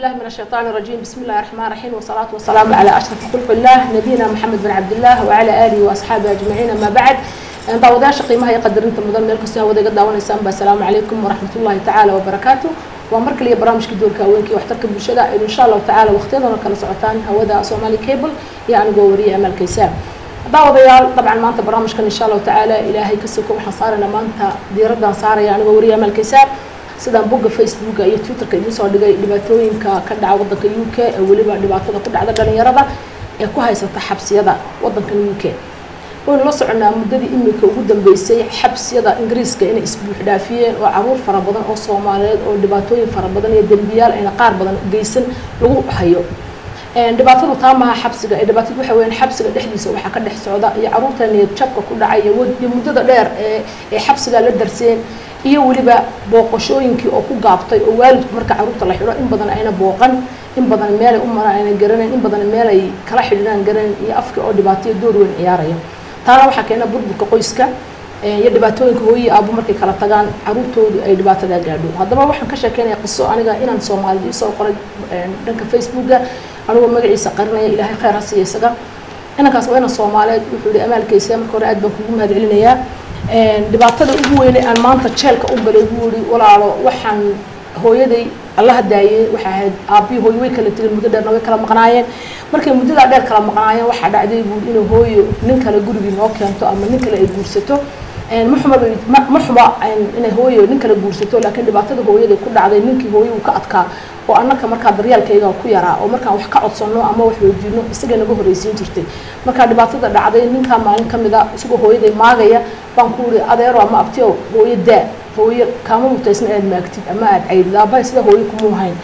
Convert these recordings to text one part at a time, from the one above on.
بالله من الشيطان الرجيم بسم الله الرحمن الرحيم والصلاة والسلام على أشرف خلق الله نبينا محمد بن عبد الله وعلى آله وأصحابه أجمعين أما بعد داوداش قيمها يقدر أنت مدن ملك السنة وذا قد داون السلام السلام عليكم ورحمة الله تعالى وبركاته ومرك لي برامج كدور كاوينكي واحترك بالشدة إن شاء الله تعالى وقتنا كلا سعتان هودا صومالي كيبل يعني قوري أمل كيسان daawadayaal dabcan maanta barnaamijkan insha allahu tacaala ilaahay ka soko waxaan saarayna maanta diiraddan saaraya anigoo wariya amalkaysaab sidaan bogga facebooka iyo twitterka idiin soo dhigay dhibaatooyinka ka dhaca waddanka u k ee weliba dhibaatada ku dhacda dhalinyarada ee ku haysata xabsiyada waddankan u k waynu la soconaa muddadii imika ugu dambeysay xabsiyada ingiriiska inay isbuux dhaafiyeen oo caruur fara badan oo soomaaliyeed oo dhibaatooyin fara badan iyo dembiyaal ayna qaar badan geysan lagu hayo dhibaatadu taa maaha xabsiga ee dhibaatadu waxa weeyaan xabsiga dhexdiisa waxaa ka dhex socda iyo caruurta niyad jabka ku dhacay iyo muddada dheer ee ee xabsiga la darseen iyo weliba booqashooyinkii oo ku gaabtay oo waalidku marka caruurta la xidho in badan ayna booqan in badan meelay u maraan ayna garanayn in badan meelay kala xidhinaan garanayn iyo afka oo dhibaatayo door weyn ciyaaraya taana waxaa keena burburka qoyska iyo dhibaatooyinka hooyi aabo markay kala tagaan caruurtoodu ay dhibaatadaa gaadho haddaba waxaan ka sheekeynaya qiso aniga inaan soomaalida isoo qoray dhanka facebooka anigoo magaciisa qarinaya ilaahay khayr ha siiya isaga inankaas waa inan soomaaliyeed wuxuu yihi amaalkaysa marka hore aad baan kugu mahad celinayaa dhibaatada ugu weyne aan maanta jeelka u galay buu yihi walaalo waxaan hooyaday allaha daayey waxay ahayd aabbii hooyo way kala tegeen muddo dheerna way kala maqnaayeen markay muddadaa dheer kala maqnaayeen waxaa dhacday buu inuu hooyo nin kale gurigii noo keento ama nin kale ay guursato muxuma muxuma inay hooyo nin kale guursato laakiin dhibaatada hooyaday ku dhacday ninkii hooyo uu ka adkaa oo annaka markaa daryaalkayga ku yaraa oo markaan wax ka codsanno ama wax weydiino isagay naga horreysiin jirtay markaa dhibaatada dhacday ninkaa maalin ka mid a isagoo hooyaday maagaya baan ku uri adeero ama abtiyo hooyo daa hooyo kaama mutaysna inaad maagtid ama aad caydid aabahay sida hooyo kumuu hayn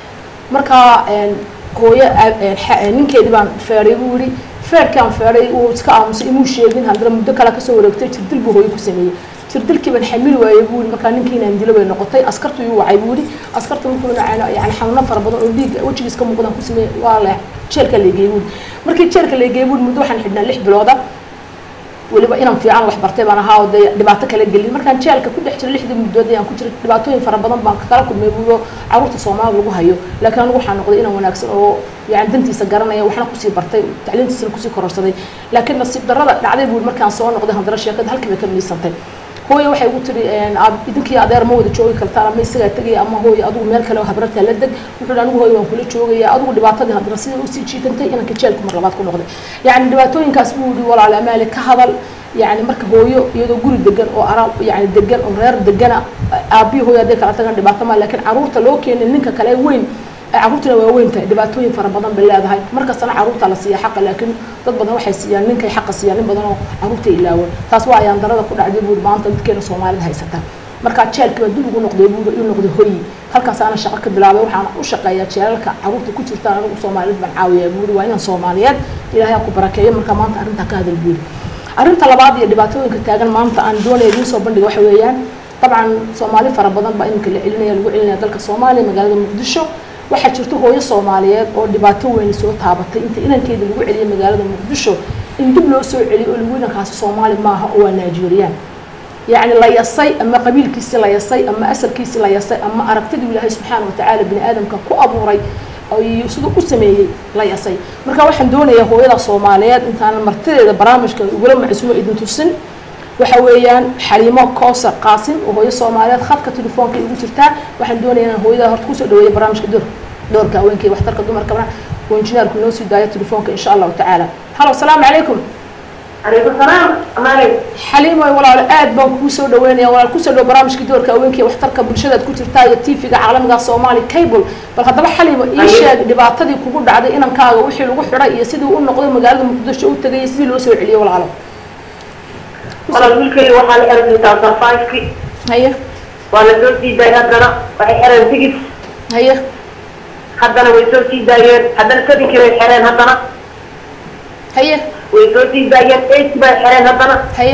markaa hooyo ninkeedii baan feeday buu yihi feerkaan feeday uu iska aamusay imuu sheegin haddana muddo kale kasoo wareegtay jirdil buu hooyo ku sameeyey jirdilkii baan xamili waayey buu yihi markaa ninkii inaan dilo bay noqotay askartu yuu wacay buu yihi askarta markuu yani xanuuno fara badan oo dhiig wejigiis ka muuqdaan ku sameeyey waa le jeelka leegeeyey buu markii jeelka leegeeyey buu muddo waxaan xidhnaa lix bilooda weliba inaan fiican wax bartay baan ahaa oo dee dhibaato kala gelin markaan jeelka ku dhex jira lixdii muddood ayaan ku jiray dhibaatooyin fara badan baan kala kulmay buuyo caruurta soomaali lagu hayo laakiin anigu waxaa noqday inaan wanaagsan oo yani dantiisa garanaya waxna kusii bartay tacliintiisana kusii kororsaday laakiin nasiib darrada dhacday buu markaan soo noqday haddana sheekada halkii bay ka miisantay hooye waxay ugu tiri idinkii adeer ma wada joogi kartaan ama isagaa tegaya ama hooye adigu meel kale habrartaa la deg wuxuu anigu hooye waan kula joogaya adigu dhibaatadii haddana sida usii jiitantay inanka jeelku mar labaad ku noqday yacni dhibaatooyinkaas buu yihi walaale amaale ka hadal yani marka hooyo iyadoo guri degan oo ara yani degan oo reer degana aabbihi hooyo hadday kala tagaan dhibaato maa laakiin caruurta loo keenay ninka kale weyn caruurtuna waa weyn tahay dhibaatooyin fara badan bay leedahay markastana caruurta la siiya xaqa laakiin dad badan waxay siiyaan ninkay xaqa siiyaan nin badan oo caruurta ilaawan taas waa ayaan darada ku dhacday buuri maanta dadkeena soomaalida haysata markaa jeelkii baa dib ugu noqday buuri uu noqday hoyi halkaas aana shaqo ka bilaabay waxaan u shaqeeyaa jeelalka caruurta ku jirtaan anigu soomaaliyed baan caawiyaa buuri waa inaan soomaaliyeed ilaahay ha ku barakeeyo markaa maanta arrintaa ka hadal buuri arrinta labaad iyo dhibaatooyinka taagan maanta aan doonaya idiin soo bandhiga waxa weeyaan dabcan soomaali fara badan baa iminka la celinaya lagu celinaya dalka soomaaliya magaalada muqdisho waxaa jirta hooyo soomaaliyeed oo dhibaato weyn soo taabatay inta inankeeda lagu celiyay magaalada muqdisho in dib loo soo celiyo oo lagu inankaasi soomaali maaha oo waa nigerian yacni la yasay ama qabiilkiisi la yasay ama asalkiisi la yasay ama aragtidii ilaahay subxaana watacaala bini aadamka ku abuuray iyo siduu u sameeyey la yasay marka waxaan doonayaa hooyada soomaaliyeed intaanan martideeda barnaamijka ugula macsuumo idin tusin waxa weeyaan xaliimo koosar qaasim oo hooyo soomaaliyeed khadka telefoonka igu jirtaa waxaan doonayaa inaan hooyada horta kusoo dhaweeyo barnaamijka door doorka haweenka iyo waxtarka dumarkana oo injineerku noo sii daayo telefoonka insha allahu tacaala halo asalaamu calaykum عليكم السلام أمالي xaliimo walaalo aad baan kugu soo dhaweynaya walaal kusoo dhawo barnaamijka doorka haweenka iyo waxtarka bulshadaad ku jirtaa iyo tv-ga caalamiga soomaali cable bal haddaba xaliimo ii sheeg dhibaatadii kugu dhacday inankaaga wixii lagu xidhay iyo sidii u noqday magaalada muqdisho u tegay iyo sidii loo soo celiyey walaalo والله الويلكي وحال حرن تاع فايفكي haye ولا سوتي داي هدنا waxay xireen tigid haye haddana way soo sii daayeen haddana sevenki bay xireen haddana haye way soo sii daayeen eighty bay xireen haddana haye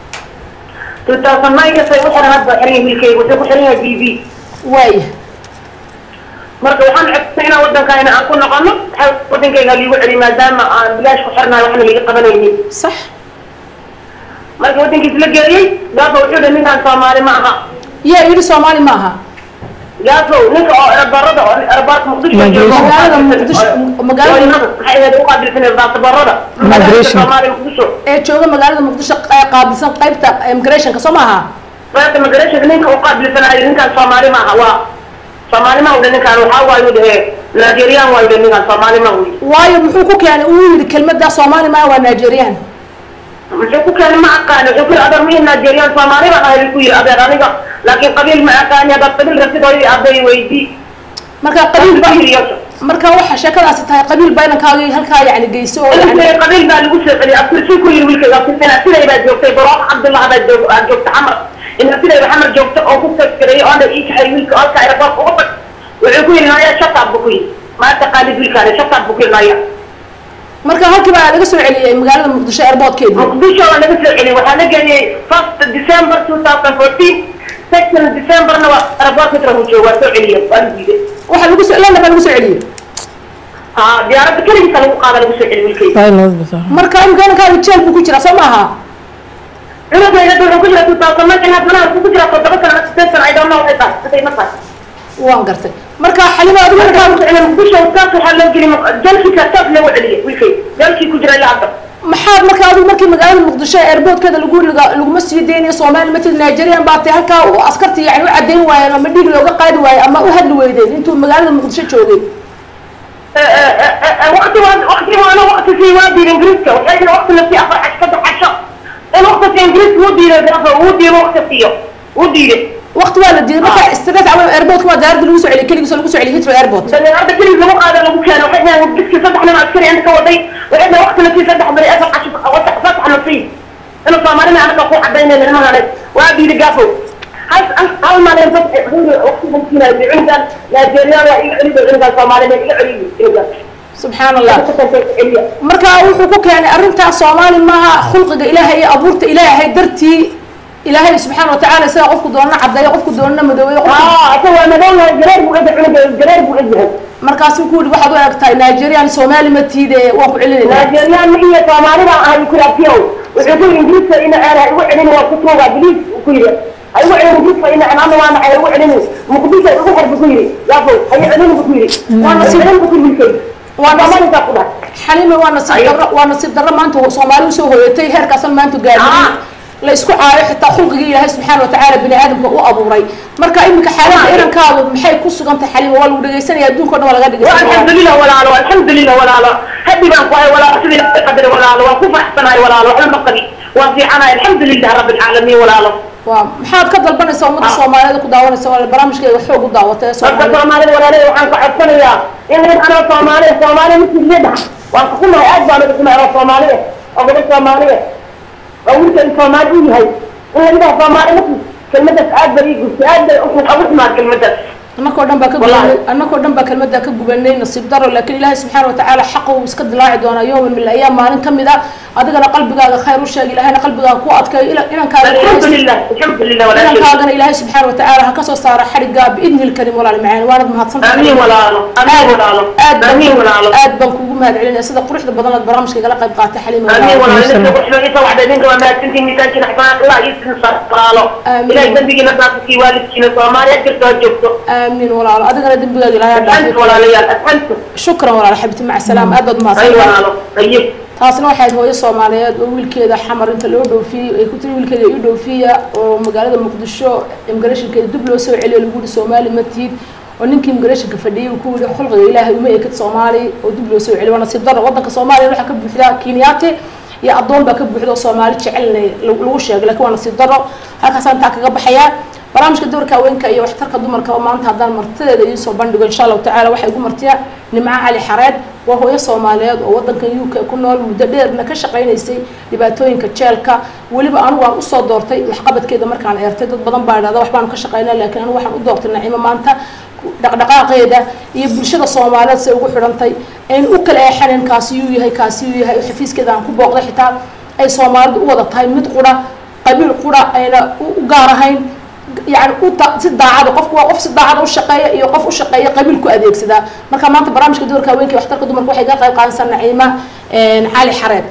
two thousand nine kasay u xiran hadda xiran yahay wiilkayga wuxuu ku xiran yahay b b waaya marka waxaan codsanay inaan waddankayna aan ku noqono waxaa waddankayga liigu celi maadaama aan bilaash ku xirnayo waxna liiga qabanaynin sax marka waddankiis la geeyey gaaba wuxuu dhi ninkaan soomaali ma aha yaa yidhi soomaali ma aha gaafow ninka oo erabarada oo erabaarka muqdisho joogo Magaalada Muqdisho- magaalada- maxay ahayd u qaabilsan erabarada Migration. soomaaliya muqdisho ee jooga magaalada muqdisho qay- qaabilsan qaybta immigrationka soo maaha qaybta migration ninka u qaabilsanayo ninkaan soomaali maaha waa soomaali ma wada ninkaan waxaa waayu dhahe nigerian waayu dhahe ninkaan soomaali ma wadi waayo muxuu ku keenay uu yidhi kelmadda soomaali maa waa nigerian muxuu ku keenay ma aqaani wuxuu ku yidhi adeer mihi nigerian soomaali baan ahay ku yidhi adeer aniga laakiin qabiil ma aqaani haddaad qabiil rabtid oo aday weydii marka qabiil ba Qabiil iyo- marka waxa sheekadaasi tahay qabiil ba inankaaga halkaa yani geyso oo yani Ilmkay qabiil baa lagu soo celiyay abtirsi ku yiri wiilkayga abtirsina siday baa joogtay barooq cabdullah baa joog aa joogta xamar ina sidayba xamar joogta oo ku tagtiray oo dhan ii kaxay wiilka halka aeroboort uga tag wuxuu ku yiri naya shataab buu ku yiri ma taqaanid wiilkaani shataab buu ku yiri naya marka halkii baa laga soo celiyey magaalada muqdisho airportkeedii muqdisho waa laga soo celiyay waxaa la geeyey first december two thousand fourteen second decemberna waa aeroboortka trahu jooga waa soo celiyay waa la diiday waxa lagu soo lana baa lagu soo celiyey ha diyaaradda keligiisa lagu qaada lagu soo celiyay wiilkayga Pilot bisa. marka imika inankaaga jeel buu ku jiraa soo maaha cunugayga wuxuu ku jira two thousand nineteen haddana wuxuu ku jira toddoba sana sideed sana i don't know waxay tahay intay ma tahay waan gartay marka xalimo adigu inankaaga muqdisho taas waxaa loo geli jalkiisa taas loogu celiyay wiilkay jalkii ku jira ilaa hadda maxaad marka adigu markii magaalada muqdisho airportkeeda lagu laga laguma sii deynayo soomaali matid nigerian baa tay halkaa uu askartii yani u cadeyn waayeen ama dhiig looga qaadi waayo ama u hadli weydeen intuu magaalada muqdisho joogay waqti waqti waana waqti fii waadi ingiriiska waxay waqti la sii afar cash saddex casho in waqti ingiriiska wuu diiday dafa wuu diiday waqti siiyo wuu diiday waqti waa la diiday marka straight away airportka waa daarada lagu soo celiyay keligiisoo lagu soo celiyay Heathrow airport dabeecadda keligii lagu qaada lagu keeno waxay dhahaan biski saddex nin askari inta ka waday waxay dhahaan waqti la sii saddex bari afar casho saddex la sii inuu soomaalina anaga ku cadaynayna nimanane waa diiday gaafow hal hal maalin dad waqtigan siinaya cunugan nigerian waa iga celiyo cunugan soomaalina iga celiyo cunugan subxaan allah marka wuxuu ku keenay arrintaas soomaali maaha khulqiga ilaahay iyo abuurta ilaahay dartii ilaahay subxaana watacaala sida qofku doonana cadeeyo qofku doonana madoobeeyo qofku waa madowna jareer buu ega cunuga jareer buu egyahay markaasuu ku yidhi waxaad u eg tahay nigerian soomaali ma tiide waan ku celinaynaa nigerian iyo soomaali baan ahay kuraatiyow wuxuu ku yidhi ingiriiska ina eera igu celin waa ku tuuga biliis ku yidhi ha igu celin ingiriiska ina anaana waa nacay igu celin muqdisho igu xor bu ku yidhi yaafo hayo celin bu ku yidhi waa nasiib celin bu ku yidhi waa soomaalida ku dhahay xalime waa nasiib darro waa nasiib darro maanta soomaali usoo hoyatay heerkaasan maanta gaadhay la isku caayo xitaa khulqigii ilaahay subxaana watacaala bini aadamka u abuuray marka iminka xaaladda irankaadu maxay ku sugan tahay xalime waa lagu dhegaysanaya adduunka o dhan waa laga dhegaysanaya alxamdulilah walaalo alxamdulilah walaalo haddi baan ku hay walaalo sidii la qadari walaalo waan ku faraxsanahay walaalo waxba ma qabi waan fiicanahay alxamdulilah rabbi alcaalamiin walaalo waa maxaad ka dalbanaysaa ummadda soomaaliyeed ku daawanaysa waa barnaamijkeega xoog u daawata ee marka soomaaliya soomaalida walaalada waxaan ka codsanayaa in nin anoo soomaaliya soomaaliya misiliyada waan ka xumahay aad baan uga xumahay oo soomaaliya oo gabadh soomaaliya oo wiilkan soomaali u yahay in la yidhaha soomaali markii kelmadaas aad bay ii gurtay aad bay ugu xumaa kelmadaas annakoo dhan baa ka Wallaahi. gubanay annakoo dhan baa kelmadda ka gubanay nasiib daro laakiin ilaahay subxaana watacaala xaqa uu iska dilaaci doonaa yowman min ayaam maalin ka mid ah adigana qalbigaaga khayr u sheeg ilaahayna qalbigaaga ku adkayo ila- inankaaga alxamdulilah alxamdulilah walaashay inankaagana ilaahay subxaana watacaala ha kasoo saaro xadhigaa biidni lkarim walaal macaan waanad mahadsantahay amiin walaalo amiin walaalo aad baan amiin walaalo aad baan kuugu mahad celinaya sida quruxda badan aad barnaamijka igala qayb qaatay xaliima amiin walaal. walaalo inta wuxuu isa waxda idinka waa mahadsantiin miisaankiina xasanaa allah iyo sin walaalo Amiin. ilahay dambigiina dhaafkii waalidkiina soomaaliya jirta ha joogto aamiin walaalo adigana dembigaaga ilaahay ha asxantu dhaafo walaalayaal asxantu shukran walaal xabibti maca salaam aad baad ay mahadsantahay walaalo ayib taasna waxay ahayd hooyo soomaaliyeed oo wiilkeeda xamar inta loo dhoofiyey ay ku tiri wiilkeeda ii dhoofiya oo magaalada muqdisho immigrationkeeda dib loo soo celiyo lagu yihi soomaali ma tihid oo ninkii immigrationka fadhiyey uu ku yihi xulqiga ilaahay uma ekid soomaali oo dib loo soo celiyo waa nasiib darro waddanka soomaaliya waxaa ka buuxda kenyaati iyo addoon baa ka buuxda oo soomaali jecelna lagu sheegay laakiin waa nasiib darro halkaasaan intaa kaga baxayaa barnaamijka doorka haweenka iyo waxtarka dumarka oo maanta haddaan martideeda idiin soo bandhigo insha allahu tacaala waxay igu martiya nimco cali xareed waa hooyo soomaaliyeed oo waddankan u k ku nool muddo dheerna ka shaqaynaysay dhibaatooyinka jeelka weliba anigu waan usoo doortay waxqabadkeeda markaan eertay dad badan baa idhahda waxbaanu ka shaqaynaa laakiin anigu waxaan u doortay nacimo maanta dhaqdhaqaaqeeda iyo bulshada soomaaliyeed say ugu xidhantay ayn u kala eexanin kaasi yuu yahay kaasi yuu yahay xafiiskeeda aan ku booqday xitaa ay soomaalidu u wada tahay mid qura qabiil qura ayna u gaar ahayn yani u ta- si daacada qofku waa qof si daacada u shaqeeya iyo qof u shaqeeya qabiil ku adeegsadaa marka maanta barnaamijka doorka haweenka iyo waxtarka dumarka waxay ka qayb qaadanaysaa naciima cali xareed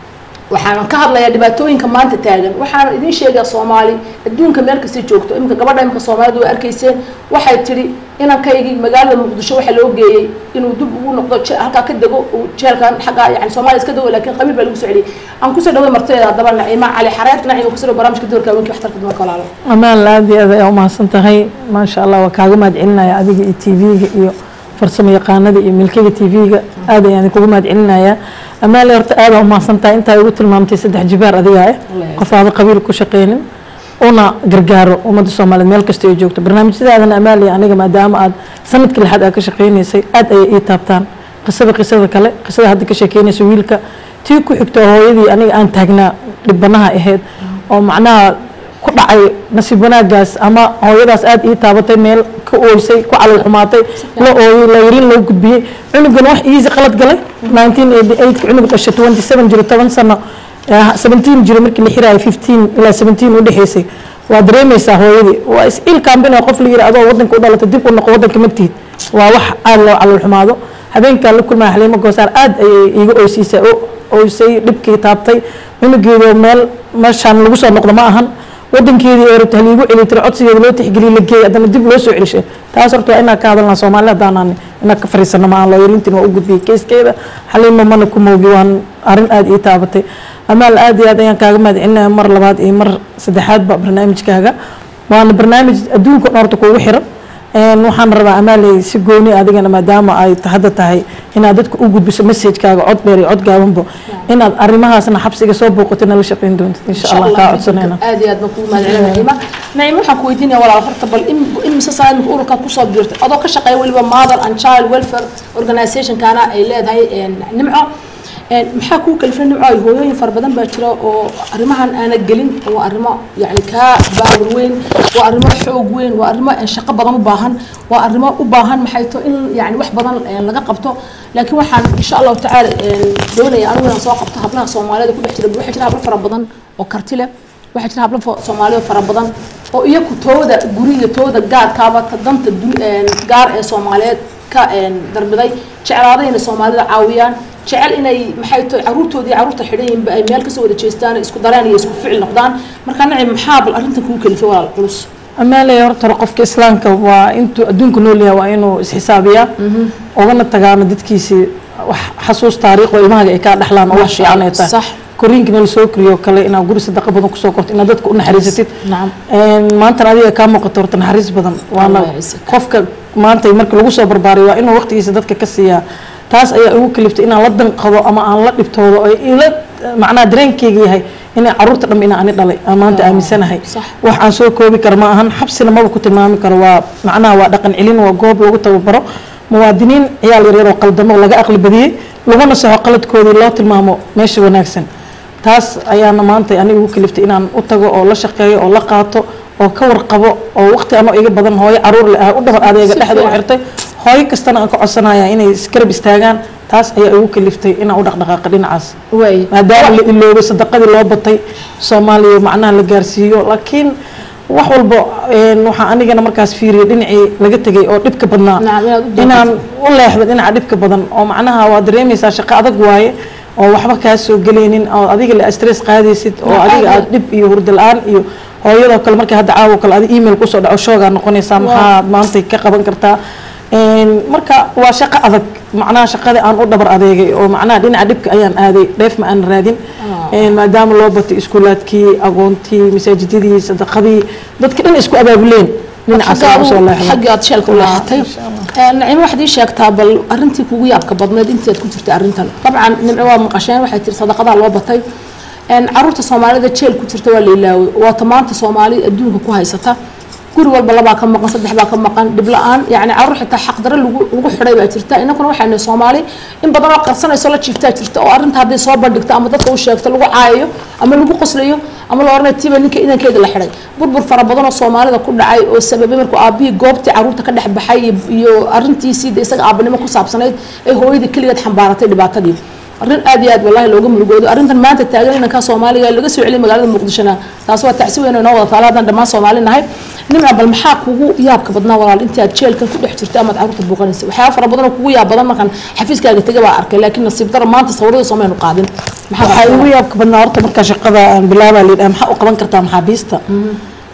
waxaan ka hadlayaa dhibaatooyinka maanta taagan waxaan idiin sheegaa soomaali adduunka meel kasta joogto iminka gabadha iminka soomaalida waa arkayseen waxay tidhi inankaygii magaalada muqdisho waxaa loo geeyey inuu dib ugu noqdo je- halkaa ka dego uu jeelkan xagga yani soomaaliya iska dego laakiin qabiil baa lagu soo celiyey aan kusoo dhaway martida haddaba naciima cali xareed naciima kusoo dhaw barnaamijka doorka haweenkii waxtarka dumarka walaalo amaan aad iyo aad ayaa umahadsan tahay maasha allah waa kaaga mahad celinaya adiga iyo t v-ga iyo farsamo yaqaanada iyo milkiga t v-ga aad ayaan kugu mahad celinayaa amaale horta aada umahadsan tahay intaa igu tilmaamtay saddex jibaar adiga ah Wallaahi. qof aada qabiil ku shaqeynin una gargaaro ummadda soomaaliyeed meel kasta ay joogto barnaamijyadaadana amaale aniga maadaama aad sanadkii lixaad aad ka shaqeynaysay aad ayay ii taabtaan qisada qisada kale qisada hadda ka sheekeynaysa wiilka tii ku xigto hooyadii aniga aan taagnaa dhibanaha ahayd oo macnaha ku dhacay nasiib wanaagaas ama hooyadaas aad ii taabatay meel ka ooysay ku calal xumaatay la ooyey la yarin loo gudbiyey cunugan wax iisi qalad galay 1988 ka cunug dhashay 27 jiro 10 sano eh, 17 jiro markii la xiraayo 15 ilaa 17 u dhexeysay waa dareemaysaa hooyadii waa is il kaambin oo qof la yiri adoo wadanka u dhalatay dib u noqo wadanka magtiid waa wax aad loo calal xumaado habeenkaan la kulmaya xaliimo goosaar aad ayay iiga oysiisay oo oysay dhibkii taabtay cunugeedoo meel meeshaan lagu soo noqdo ma ahan wadankeedii ee rabta haliigu celi tiri codsigeeda loo tixgeliyey la geeyey haddana dib loo soo celishay taas horta waa inaan ka hadalnaa soomaali haddaanan inaan ka fariisano ma aan loo yarintiin waa u gudbiyey keyskeeda xaliimo mana ku moogi waan arrin aad ii taabatay amaal aad iyo aad ayaan kaaga mahad celinaya mar labaad iyo mar saddexaadba barnaamijkaaga waana barnaamij adduunka dhan horta kuugu xiran Een, waxaan rabaa amaaley si gooni adigana maadaama ay hadda tahay inaad dadka u gudbiso messagekaaga cod dheer iyo cod gaabanbo inaad arrimahaasna xabsiga soo booqato nala shaqeyn doontid insha allah kaa codsanayna aad iyo aad baan kugu mahad celina naciima naciima waxaan ku weydiinaya walaal horta bal in in mise sana imika ururkan kusoo biirtay adoo ka shaqeeya weliba mother and child welfare organizationkana ay leedahay een, nimco een, maxaa kuu kalifay nimco ay hooyooyin fara badan baa jira oo arrimahan aana gelin waa arrimo yani kaa baawar weyn waa arrimo xoog weyn waa arrimo een, shaqo badan u baahan waa arrimo u baahan maxay to in yani wax badan een, laga qabto laakiin waxaan insha allahu tacaala een, doonaya anigu inaan soo qabto hablaha soomaalida ku dhex jira waxaa jira hablo fara badan oo karti leh waxaa jira hablo fo- soomaaliya fara badan oo iyaku tooda guriga tooda gaarkaaba ta danta du- een, gaar ee soomaaliyeed ka een, darbiday jeclaaday inay soomaalida caawiyaan jecel inay maxay tahay caruurtoodii caruurta xidhan yihiinba ay meel kasoo wada jeestaan isku dareen iyo isku ficil noqdaan marka nacim maxaa bal arrintan kugu kalifay walaal culus amaaley horta hore qofka islaamka waa intuu adduunka nool yahay waa inuu isxisaabiyaa ugana tagaano dadkiisii wax xasuus taariikh oo ilmahaga ay kaa dhexlaan oo wax Masha fiican ay Allah, tahay sax. koriinkana la soo koriyo kale inaad guri sadaqa badan kusoo korto inaad dadka u naxariisatid nacam Een, maantana adiga kaa muuqato horta naxariis badan waana Allah yacizak. qofka maanta marka lagu soo barbaariyo waa inuu waqtigiisa dadka ka siiyaa taas ayaa igu kaliftay inaan la danqado ama aan la dhibtoodo oo ila macnaha dareenkeyga yahay inay caruurta dhan inaan ani dhalay aan maanta aaminsanahay sax. wax aan soo koobi karo ma ahan xabsina maba ku tilmaami karo waa macnaha waa dhaqan celin waa goob lagu tababaro muwaadiniin ciyaal yaryar oo qaldamo oo laga aqli badiyey laguna saxo qaladkoodii loo tilmaamo meesha wanaagsan taas ayaana maanta aniga igu kaliftay inaan u tago oo la shaqeeyo oo la qaato oo ka warqabo oo waqti anoo iga badan hooyo caruur leh ah u dhabar adeega Si dhexda u fiican. xirtay hooyo kastana aan ka codsanaya inay iskarab istaagaan taas ayaa igu kaliftay inaan u dhaqdhaqaaqo dhinacaas waay maadaama la iloobay sadaqadii loo batay soomaaliya macnaha la gaarsiiyo laakiin wax walba een, waxaa anigana markaas fiiriyay dhinacii laga tegay oo dhibka badnaa Nacam, inaad u doodato. inaan u leexdo dhinaca dhibka badan oo macnaha waa dareemaysaa shaqo adag waaye oo waxba kaa soo gelaynin oo adiga la stress qaadaysid oo Nacam, adiga aad aad dhib iyo hurdo la-aan iyo hooyadoo kale markii hadda caawo kale adi email kusoo dhaco shoogaa noqonaysaa maxaad maanta ka qaban kartaa Een, marka waa shaqo adag macnaha shaqadii aan u dhabar adeegay oo macnaha dhinaca dhibka ayaan aaday dheef ma aan raadin Een, maadaama loo batay iskuulaadkii agoontii masaajidadii sadaqadii dadka dhan isku abaabuleen dhinacaas ayaan usoo leexday xaggii aad sheelka u leexatay nacimo waxaad ii sheegtaa bal arrintii kugu yaabka badneed intii aad ku jirtay arrintan dabcan nimco waa maqasheen waxay tiri sadaqadaa loo batay Een, caruurta soomaalida jeel ku jirta waa la ilaaway waata maanta soomaali adduunka ku haysata guri walba labaa ka maqan saddex baa ka maqan dhib la-aan yani caruur xitaa xaqdaro lagu lagu xidhay baa jirta inakuna waxaa nahay soomaali in badan oo qarsanayso la jiiftaa jirta oo arrinta hadday soo bandhigto ama dadka u sheegto lagu caayayo ama lagu qoslayo ama la oranayo tiiba ninka idankeeda la xidhay burbur fara badan oo soomaalida ku dhacay oo sababay markuu aabihii goobtii caruurta ka dhex baxay iyo- iyo arrintiisii de isaga aabanimo ku saabsanayd ee hooyadii keligeed xambaaratay dhibaatadii arrin aad iyo aad wallahi looga murugoodo arrintan maanta taagan inanka soomaaliga laga soo celiyay magaalada muqdishona taas waa tacsi weyn oo inoo wada taala haddaan dhammaan soomaali nahay nimca bal maxaa kugu yaabka badnaa walaal intii aad jeelkan ku dhex jirtay amaad caruurta buuqanaysa waxyaaba fara badan oo kugu yaab badan markaan xafiiskaaga tegay baa arkay laakiin nasiib daro maanta sawirada soomaynu qaadin maxaa waxaa igu yaabka badnaa horta markaa shaqada aan bilaabaa layidhaha maxaa u qaban kartaa maxaabiista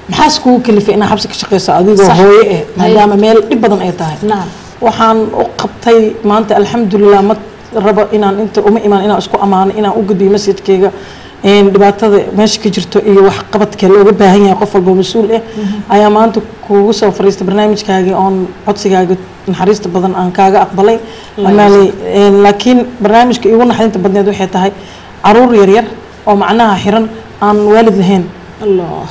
maxaas kugu kalifay inaa xabsi ka shaqeyso adigoo Sax. hooyo eh Haye. maadaama meel dhib badan ay tahay nacam waxaan u qabtay maanta alxamdulilah ma rabo inaan inta uma imaan inaan isku ammaano inaan u gudbiyo masjidkayga een, dhibaatada meesha ka jirto iyo wax qabadka looga baahan yahay qof walba mas-uul ah ayaa maanta kugu soo fariistay barnaamijkaagii oon codsigaaga naxariista badan aan kaaga aqbalay amaaley een, laakiin barnaamijka igu naxdinta badneed waxay tahay caruur yaryar oo macnaha xiran aan waalid lahayn allah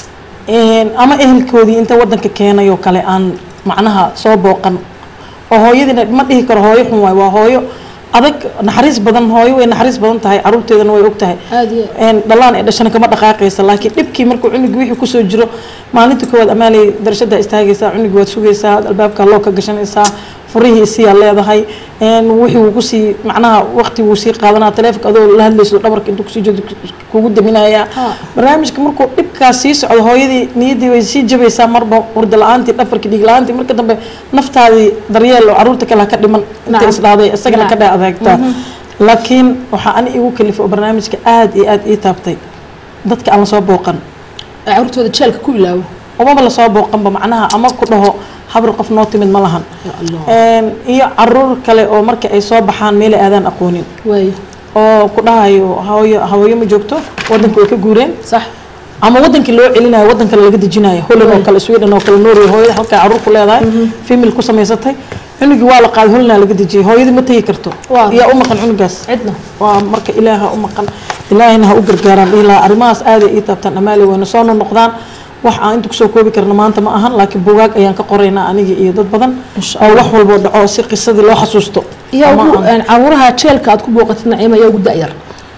Een, ama ehelkoodii inta wadanka keenay oo kale aan macnaha soo booqan oo hooyadiina ma dhihi karo hooyo xun waay waa hooyo adag naxariis badan hooyo way naxariis badan tahay caruurteedana way og tahay aada iyo een dhalaan ee dhashana kama dhaqaaqaysa laakiin dhibkii markuu cunugii wixii kusoo jiro maalinta koowaad amaalay darashada istaagaysaa cunugii waad sugaysaa albaabka loo ka gashanaysaa furihii isiyaa leedahay een wixii wuu kusii macnaha waqti wuu sii qaadanaa taleefonka adoo la hadlayso dhabarka intuu kusii joogto kugu daminayaa Ha. barnaamijka markuu dhibkaas sii socdo hooyadii niyaddii way sii jabaysaa marba hurda la-aantii dhafarkii dhiig la-aantii marka dambe naftaadii daryeel oo caruurta kale ha ka dhiman intay Nacam. isdhahday isagana ka Nacam. dhex adeegtaa laakiin waxaa ani igu kalifay oo barnaamijka aad iyo aad ii taabtay dadka aan lasoo booqan caruurtooda jeelka ku ilaawo umaba lasoo booqanba macnaha ama ku dhaho habar qof noo timid ma lahan ya allah Een, iyo caruur kale oo marka ay soo baxaan meelay aadaan aqoonin waayo oo ku dhahayo hooyo hawooyo ma joogto wadanka way ka guureen sax ama wadankii loo celinayo wadan kale laga dejinayo holland oo kale sweden oo kale norway hooyada halkaa caruur ku leedahay female ku samaysatay cunugii waa la qaaday holland laga dejiyay hooyadii ma tegi karto Waa. yaa u maqan cunugaas cidna waa marka ilaaha u maqan ilaahayna ha u gargaaraan dhihi lahaa arrimahaas aaday ii taabtaan amaali wayna soo noqdaan wax aan inta kusoo koobi karna maanta ma ahan laakiin bugaag ayaan ka qoraynaa aniga iyo dad badan oo wax walboo dhaco si qisadii loo xasuusto yaa Ama ugu aan- caruuraha jeelka aad ku booqatid naciima yaa ugu da-yar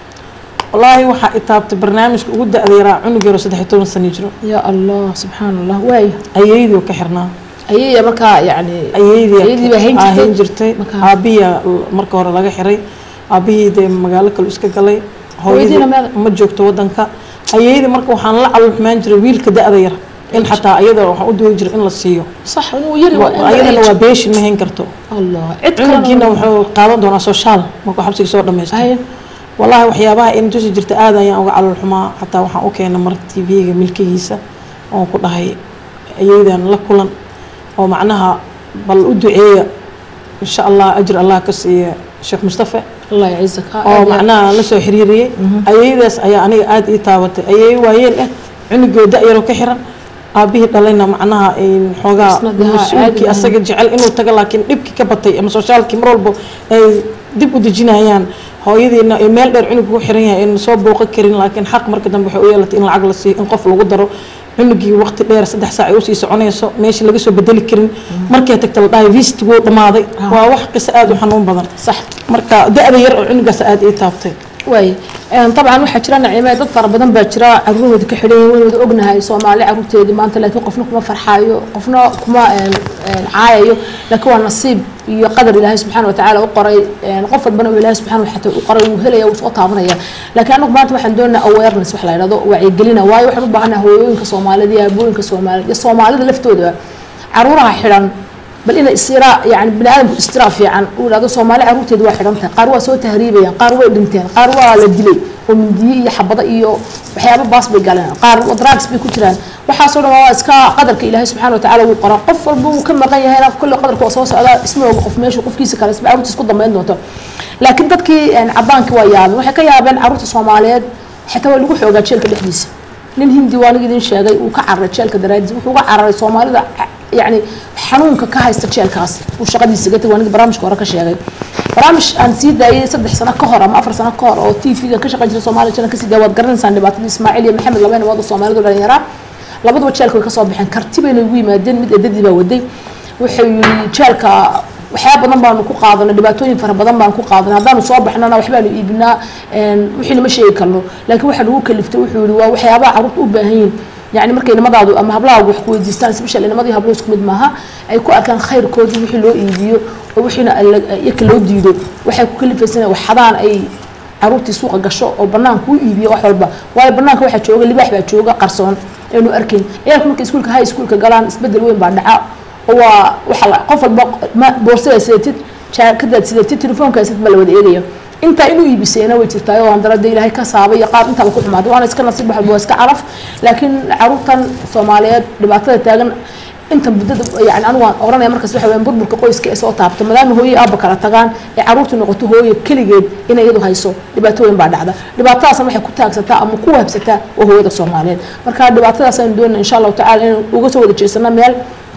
wallaahi waxaa i taabtay barnaamijka ugu da-da yaraa cunug yaro saddex iyo toban sano jiro ya allah subxaan allah waayo ayeydii oo ka xirnaa ayaya markaa yani ayeydii Ayeydii baa hayn aa jirtay? hayn jirtay Marka- aabiya marka hore laga xiray aabihii dee magaalo kale iska galay hooyadii Hooyadiina meel- ma joogto wadanka ayeydii marka waxaan la calulxumaan jiray wiilka da-da yar in xataa ayada waxaan u duwi jiray in la siiyo sax inuu yari ayadana waa beeshin ma hayn karto allah cid cunugiina kalena wuxuu qaadan doonaa soshaal markuu xabsiga soo dhamaysto Haya. wallaahi waxyaabaha in tusi jirta aad ayaan uga calolxumaa xataa waxaan u keenay mar tv-ga milkihiisa oon ku dhahay ayeydan la kulan oo macnaha bal u duceeya insha allah ajir allah ka siiya sheekh mustafa allah yaciisaka oo macnaha la soo xiriiriyey ayeydaas ayaa aniga aada ii taabatay ayey waayeel ah cunugoo da-yaroo ka xiran aabihii dhalayna macnaha in xoogaa Isna dee, haa, mas-uulkii caadi asaga jecel inuu tago laakiin dhibkii ka batay ama soshaalkii mar walba ay dib u dejinayaan hooyadiina ay meel dheer cunug ugu xiran yahay in soo booqan karin laakiin xaq marka dambe waxay u yeelatay in lacag la siiyo in qof lagu daro cunugii waqti dheer saddex saac ay usii soconayso meeshii laga soo bedeli karin markay tagta la dhahay visit wuu dhamaaday waa wax qiso aada u xanuun badan sax marka da-da yar oo cunugaas aada ii taabtay waay dabcan waxaa jira naciime dad fara badan baa jira caruurahooda ka xidhan yihiin waynu wada ognahay soomaali caruurteedii maanta laakiin qofna kuma farxaayo qofna kuma een, een, caayayo laakiin waa nasiib iyo qadar ilaahay subxaana watacaala u qoray een, qof walbana uu ilaahay subxaana watacaala u qoray wuu helaya wuu soo taabanaya laakiin anagu maanta waxaan doonaynaa awareness wax la yidhahdo wacyigelina waayo waxaan u baahanahay hooyooyinka soomaalida iyo aabooyinka soomaalida iyo soomaalida laftooda caruuraha xidhan bal inay istira yani bini aadamku istira fiican uu yidhahdo soomaali caruurteedu waa xidhan tahay qaar waa soo tahriibayaan qaar way dhinteen qaar waa la dilay oo mindiye iyo xabado iyo waxyaabo baas bay galeen qaar drugs bay ku jiraan waxaasoo dhan waa iska qadarka ilaahay subxaana watacaala wuu qoraa qof walba wuu ka maqan yahayna kolle qadarka waa soo socdaa isma oga qof meeshu qofkiisa kale isba caruurtiis ku dambeyn doonto laakiin dadkii een, cadaankii waa yaabeen waxay ka yaabeen caruurta soomaaliyeed xitaa waa lagu xoogaa jeelka dhexdiisa nin hindi waa aniga idin sheegay uu ka cararay jeelka daraadiis wuxuu uga cararay soomaalida yani xanuunka ka haysta jeelkaas uu shaqadiisa gatay waa aniga barnaamijka hore ka sheegay barnaamij aan sii daayay saddex sano ka hor ama afar sano ka hor oo t v-ga ka shaqeyn jiray soomaaliya jeelka kasii daaya waad garanaysaan dhibaatada ismaaciil iyo maxamed labeen wada soomaalidu dhalinyaraa labaduba jeelka way kasoo baxeen karti bayna ugu yimaadeen mid eedadii baa waday wuxuu yiri jeelka waxyaaba badan baanu ku qaadanay dhibaatooyin fara badan baan ku qaadanay haddaanu soo baxnana waxbaanu iibinaa een, wixii lama sheegi karno laakiin waxa lagu kaliftay wuxuu yihi waa waxyaabaha carruurta u baahan yihiin yani markay nimadaadu ama hablahaagu wax ku weydiistaan special nimadii hablo isku mid maaha ay ku arkaan khayrkoodii wixii loo iibiyo oo wixiina alla- iyaka loo diido waxay ku kalifaysan wax xadaan ay caruurtii suuqa gasho oo banaanka u iibiyo wax walba waayo banaanka waxaa jooga libaax baa jooga qarsoon aynu arkayn ciyaalku markay iskuulka high schoolka galaan isbedel weyn baa dhaca oo waa waxa la qof walba ma boorsada sidatid jaakadaad sidatid telefoonkaa sidatid baa la wada eegaya intaa inuu iibisayna way jirtaa oo andara dee ilaahay ka saabay iyo qaar intaaba ku xumaaday waana iska nasiib waxba waa iska calaf laakiin caruurtan soomaaliyeed dhibaatada taagan inta muddada yani anigu waan oranaya markaas waxa weeyaan burburka qoyska ee soo taabto maadaama hooye aabba kala tagaan ee caruurtu noqoto hooye keligeed inay iyadu hayso dhibaato weyn baa dhacda dhibaatadaasna waxay ku taagsataa ama ku wahabsataa waa hooyada soomaaliyeed marka dhibaatadaas aynu doonayna insha allahu tacala inaynu uga soo wada jeesano meel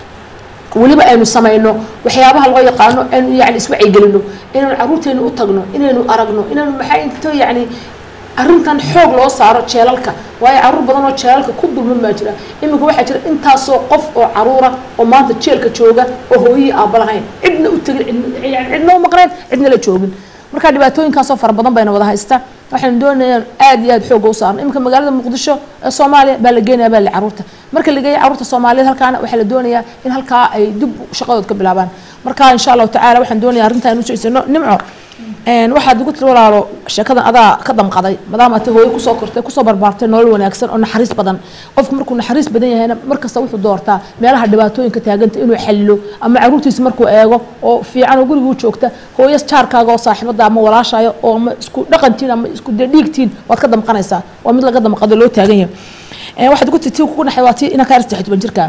weliba aynu samayno waxyaabaha loo yaqaano aynu yani iswacyigelino inaynu caruurteenu u tagno inaynu aragno inaynu maxaa into yani arrintan xoog loo saaro jeelalka waayo caruur badan oo jeelalka ku dulman baa jira iminka waxaa jira intaasoo qof oo caruura oo maanta jeelka jooga oo hooyihii aabba lahayn cidna u tegin cidna- yani cidna u maqneen cidna la joogin marka dhibaatooyinkaasoo fara badan bayna wada haysta waxaynu doonayaan aad iyo aad xooga u saarno iminka magaalada muqdisho ee soomaaliya baa la geenaya baa la caruurta marka la geeya caruurta soomaaliyeed halkaana waxaa la doonayaa in halkaa ay dib shaqadood ka bilaabaan marka insha allahu tacaala waxaan doonaya arrintaa inu jeesano nimco een waxaad ugu tiri walaalo sheekadan adaa ka damqaday maadaama ata hooyo kusoo kortay kusoo barbaartay nolol wanaagsan oo naxariis badan qofku markuu naxariis badan yahayna markasta wuxuu doortaa meelaha dhibaatooyinka taaganta inuu xalilo ama caruurtiisa markuu eego oo fiican oo guriga u joogta hooyo jaarkaaga oo saaxiibada ama walaashaayo oo ama isku dhaqantiin ama isku dee dhiigtiin waad ka damqanaysaa waa mid laga damqado loo taagan yahay Een waxaad ugu tiri tii kugu naxay waa tii inaa kaa arsaxid ban jirkaa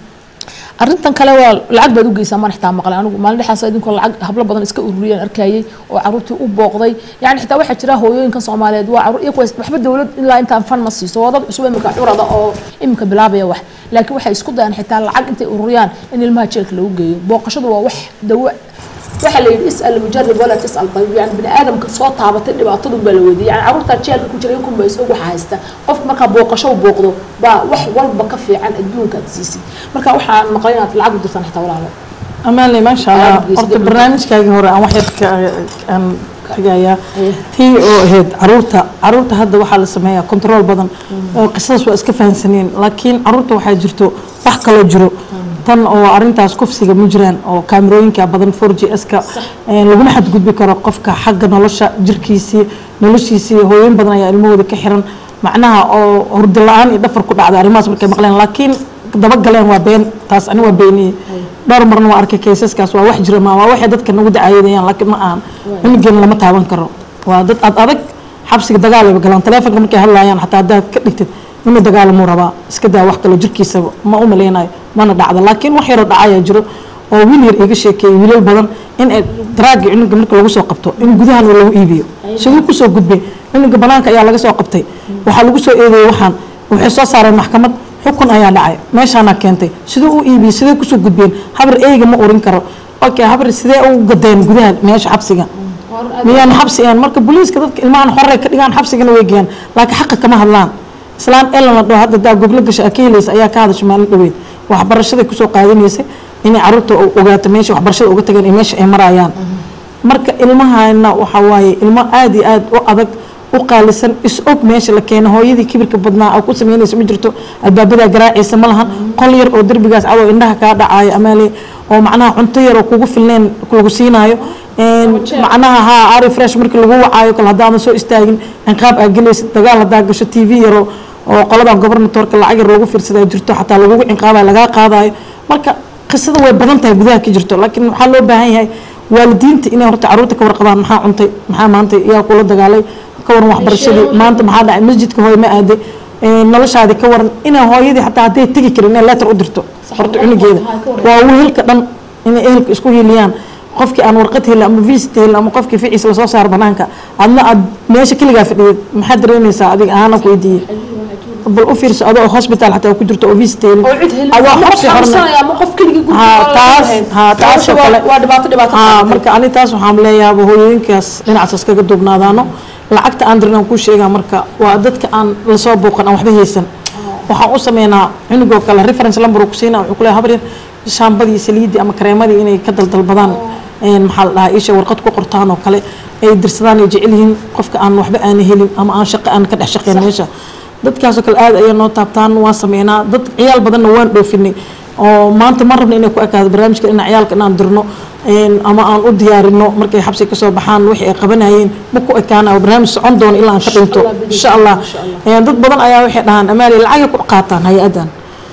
arrintan kale waa lacag baad u geysaa maan xitaa maqlay anigu maalin dhexaas idinkoo lacag hablo badan iska ururiyeen arkayay oo caruurtii u booqday yani xitaa waxaa jira hooyooyinkan soomaaliyeed waa caruur iyagu waxba dawlad ilaa intaan fan ma siiso waa dad cusub imika curada oo imika bilaabaya wax laakiin waxay isku dayaan xitaa lacag intay ururiyaan in ilmaha jeelka lagu geeyo booqashadu waa wax dawo waxaa la yidhi isal mujarib walaa tasal tabib yani bini aadamka soo taabatay dhibaatadun baa la weydiiyay yani caruurtaa jeelka ku jira inkun ba isog waxa haysta qofka markaa booqasho u booqdo baa wax walba ka fiican adduunka aad siisid marka waxaan maqlay inaad lacag u dirtaan xitaa walaalo amaanle maasha allah Aad buu horta isdaba- barnaamijkaagii hore aan wax yar ka aan tegayaa Aye. tii oo ahayd caruurta caruurta hadda waxaa la sameeyaa control badan oo qisadaas waa iska fahansaneen laakiin caruurta waxaa jirto wax kaloo jiro tan oo arintaas kufsiga ma jiraan oo kaamirooyinka badan 4 g s-ka laguna xadgudbi karo qofka xagga nolosha jirkiisii noloshiisii hooyin badan ayaa ilmahooda ka xiran macnaha oo hurdo la-aan iyo dhafar ku dhacda arrimahaas markay maqleen laakiin dabagaleen waa been taas ani waa beeniyey dhowr marna waa arkay kaysaskaas waa wax jira ma waa waxay dadka nagu dacaayadayaan laakiin ma aan cunugeen lama taaban karo waa dad ad adag xabsiga dagaalaba galaan taleefonka markay hadlayaan xataa haddaad ka dhigtid inuu dagaalamuu rabaa iska daa wax kaloo jirkiisa ma u maleynayo mana dhacda laakiin wax yaroo dhacayaa jiro oo wiil yar iga sheekeeyey wiilal badan in ay daraagii cunuga marka lagu soo qabto in gudahan lagu iibiyo siduu kusoo gudbay cunuga banaanka ayaa laga soo qabtay waxaa lagu soo eedeeyey waxaan waxay soo saareen maxkamad xukun ayaa dhacay meeshaana keentay siduu u iibiyey sidee kusoo gudbeen habar eyga ma urin karo okay habar sidee u gadeen gudaha meesha xabsiga miyaan xabsi een marka booliiska dadka ilmahan xorey ka dhigaan xabsigana way geeyaan laakiin xaqa kama hadlaan islaan elan la dhaho hadda daa goblo gasha ka helaysa ayaa ka hadasha maalin dhaweyd waxbarashaday kusoo qaadanaysay inay caruurta ogaato meesha waxbarashada uga tageen iyo meesha ay marayaan marka ilmahana waxa waaye ilmo aada iyo aada u adag u qaalisan is og meesha la keeno hooyadii kibirka badnaa oo ku sameynaysa ma jirto albaabadaa garaacaysa ma lahan qol yar oo derbigaas cadow indhaha kaa dhacaayo amaale oo macnaha cunto yar oo kugu filneen lagu siinaayo macnaha haa ari fresh markii lagu wacaayo kale haddaadan soo istaagin inqaab aa gelaysa dagaal haddaa gasho t v yaro oo qoladan gobernatorka lacag yar loogu fiirsadaa jirto xataa lagugu cinqaabayo lagaa qaadayo marka qisada way badan tahay gudaha ka jirto laakiin waxaa loo baahan yahay waalidiinta inay horta caruurta ka warqabaan maxaa cuntay maxaa maanta yaa kula dagaalay ka waran waxbarashadii maanta maxaa dhacay masjidka hooy ma aaday noloshaadi ka waran inay hooyadii xataa hadday tegi karin inay letter u dirto horta cunugeeda waa wehelka dhan inay ehelka isku hiiliyaan qofkii aan warqad helin ama visit helin ama qofkii ficiisa lasoo saaro banaanka adna aad meesha keligaa fadhiyid maxaad dareemaysaa adiga ahaana ku weydiiyey bal u fiirso adoo hospital xataa ku jirto oo visit helin oo cid helin adoo ama qof xabsi xorna xanuunsanaya ama qof keligii guriga haa loola taas lahayn. haa taas oo Nolosha waa- kale waa dhibaato dhibaato haa qabatay. marka ani taas waxaan leeyahay hooyooyinkaas dhinacaas kaga duubnaadaano lacagta aan dirin aan kuu sheegaa marka waa dadka aan lasoo booqan aan waxba haysan waxaan u sameynaa cunugoo kale reference number uu ku siinaa wuxuu ku leeyahay habar yar shaambadii saliidii ama kareemadii inay ka daldalbadaan een maxaa la dhahaa isha warqad ku qortaan oo kale ay dirsadaan ay jecel yihiin qofka aan waxba aana helin ama aan shaqo aan ka dhex shaqeyn meesha dadkaasoo kale aad ayaa noo taabtaan waan sameynaa dad ciyaal badanna waan dhoofinay oo maanta ma rabna inay ku ekaado barnaamijka inaan ciyaalka inaan dirno een ama aan u diyaarino markay xabsi kasoo baxaan wixii ay qabanayeen ma ku ekaana barnaamij socon doono ilaa aan ka dhinto Allah bidix. insha allah Insha Allah. Een dad badan ayaa waxay dhahaan amaali lacagay ku qaataan hay-adan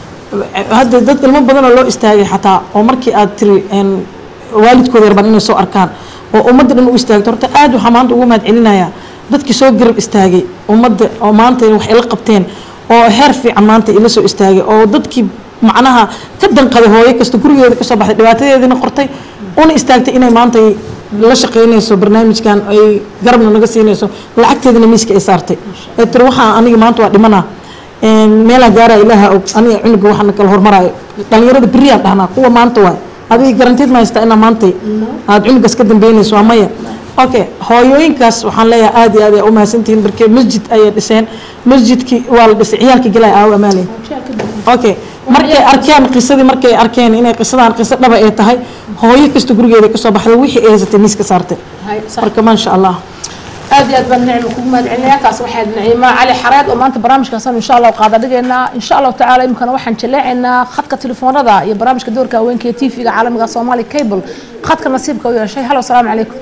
hadda dad ilmo badan oo loo istaagay xataa oo markii aad tiri een waalidkooda yarbaan inay soo arkaan oo ummadda dhan u istaagto horta aad waxaa maanta ugu mahad celinayaa dadkii soo garab istaagay ummadda oo maanta wax ila qabteen oo heer fiican maanta ila soo istaagay oo dadkii macnaha ka danqaday hooyo kasta gurigeeda kasoo baxday dhibaatadeediina qortay una istaagtay inay maanta ay la shaqeynayso barnaamijkan ay garabna naga siinayso lacagteedana miiska ay saartay ee tiri waxaa aniga maanta waa dhimanaa meelaa gaara ilaaha og aniga cunuga waxaana kala hormaraayo dhalinyarada beriyaan dhahnaa kuwa maanta waay adiga garanteed ma haystaa inaa maantay aada cunugaas ka dambeynayso waa maya okay hooyooyinkaas waxaan leeyahay aad iyo aad ay u mahadsantihiin markee masjid ayay dhiseen masjidkii waa la dhisay ciyaalkii galay aawo amaale okay markay arkeen qisadii markay arkeen inay qisadaan qiso dhaba ay tahay hooyo kasta gurigeeda kasoo baxday wixii ay haysatay miiska saartay هاي صح marka maasha allah aad iyo aad baan nicmo kugu mahad celinaya taas waxaad naciima cali xareed oo maanta barnaamijkaasan insha allah qaada dhigaynaa insha allahu tacaala imikana waxaan jaleecaynaa khadka telefoonada iyo barnaamijka doorka haweenka ee tv-ga caalamiga somali cable khadka nasiibka u yeeshay halo asalaamu calaykum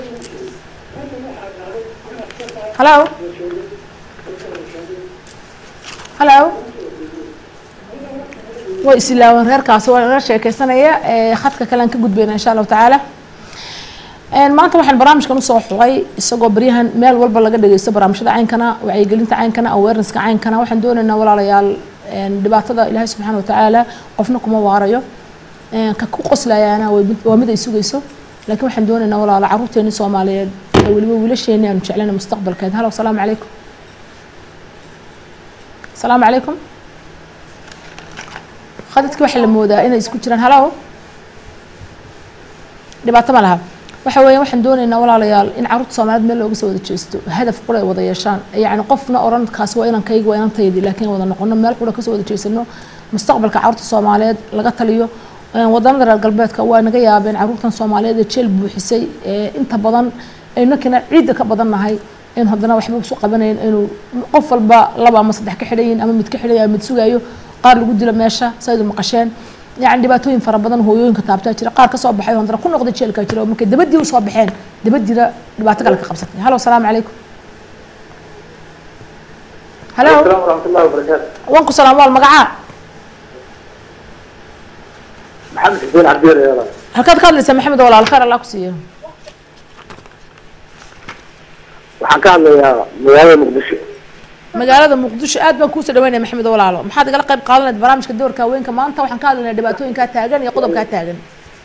halo halo way isilaawan reerkaasi waa naga sheekeysanaya ee khadka kale aan ka gudbayna insha allahu tacaala Een, maanta waxaan barnaamijkan usoo xulay isagoo baryahan meel walba laga dhageysto barnaamijyada caynkana wacyigelinta caynkana awarenesska caynkana waxaan doonaynaa walaalayaal een, dhibaatada ilaahay subxaana watacaala qofna kuma waarayo Een, ka ku qoslayaana waa mid- waa mid ay sugayso laakiin waxaan doonaynaa walaalo caruurteeni soomaaliyeed ee weliba wiilasheeni aanu jeclana mustaqbalkeed halo asalaamu calaykum asalaamu calaykum khadadki waxaa la moodaa inay isku jiraan halo dhibaato ma laha waxa weeyaan waxaan doonaynaa walaalayaal in carruurta soomaaliyeed meel looga soo wada jeesto hadaf qura ay wada yeeshaan yacni qofna oran kaasi waa inankayga waa inantaydi laakiin wada noqono meel qura kasoo wada jeesano mustaqbalka carruurta soomaaliyeed laga taliyo Een, wadamada reer galbeedka waa naga yaabeen carruurtan soomaaliyeed ee jeel buuxisay ee inta badan aynakina ciidda ka badan nahay in haddana waxba isu qabanayn inuu qof walba laba ama saddex ka xidhayin ama mid ka xidhaya ama mid sugayo qaar lagu dilo meesha saydu maqasheen يعني dhibaatooyin fara badan hooyooyinka taabtaa jira qaar kasoo baxay oo haddana ku noqday jeelkaa jira oo markay dabadii usoo baxeen dabadiina dhibaato kale ka qabsatay halo asalaamu calaykum halo السلام ورحمة الله وبركاته wanku salaam waal magacaa محمد حسين عبدير يا الله halkaad ka hadlaysaa maxamed walaal khayr allah ku siiyo waxaan ka hadlayaa magaalada muqdisho magaalada muqdisho aad baan kuusoo dhaweynaya maxamed walaalo maxaad igala qayb qaadanayd barnaamijka doorka haweenka maanta waxaan ka hadlaynaa dhibaatooyinkaa taagan iyo qodobkaa taagan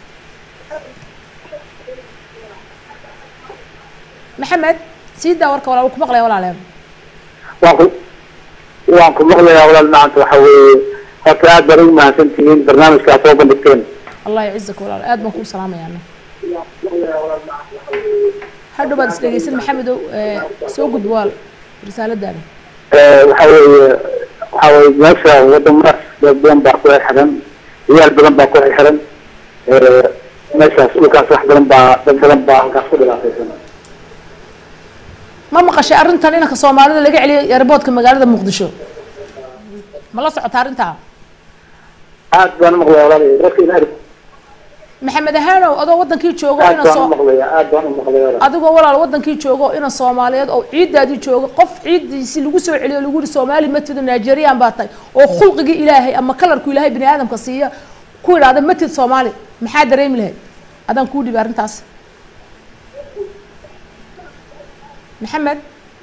maxamed sii daa warka walaal wuu ku maqlaya walaaleen waan ku waan ku maqlayaa walaal maanta waxa weeye horta aad baan ugu mahadsan tihiin barnaamijkaa soo bandhigteen allah yacizak walaal aad baan kuu salaamaya ana hadhow baad isdhegeysan maxamedow ee, soo gudbo waal risaaladaada Eh, waxa weeye waxa weeye meesha wadamadaas dad badan baa ku xirxiran ciyaal badan baa ku xirxiran Eh, meeshaas dhulkaas wax badan baa dad badan baa halkaas ku dhibaataysan ma maqashay arrintan inanka soomaalida laga celiyay airboodka magaalada muqdisho ma la socota arrintaa aad baan umaqlayaa walaal dadka inaad maxamed ahaanow adoo wadankii joogo aad ina baan soo umaqlayaa aad baan umaqlayaa walaal adigoo walaal wadankii joogo ina soomaaliyeed oo ciidaadii joogo qof ciidiisi lagu soo celiyo lagu yihi soomaali matid nigerian baa tahay oo khulqigii ilaahay ama kalarku ilaahay bini aadamka siiya ku idhaahda matid soomaali maxaa dareemi lahayd adaan kuu dhibi arrintaas maxamed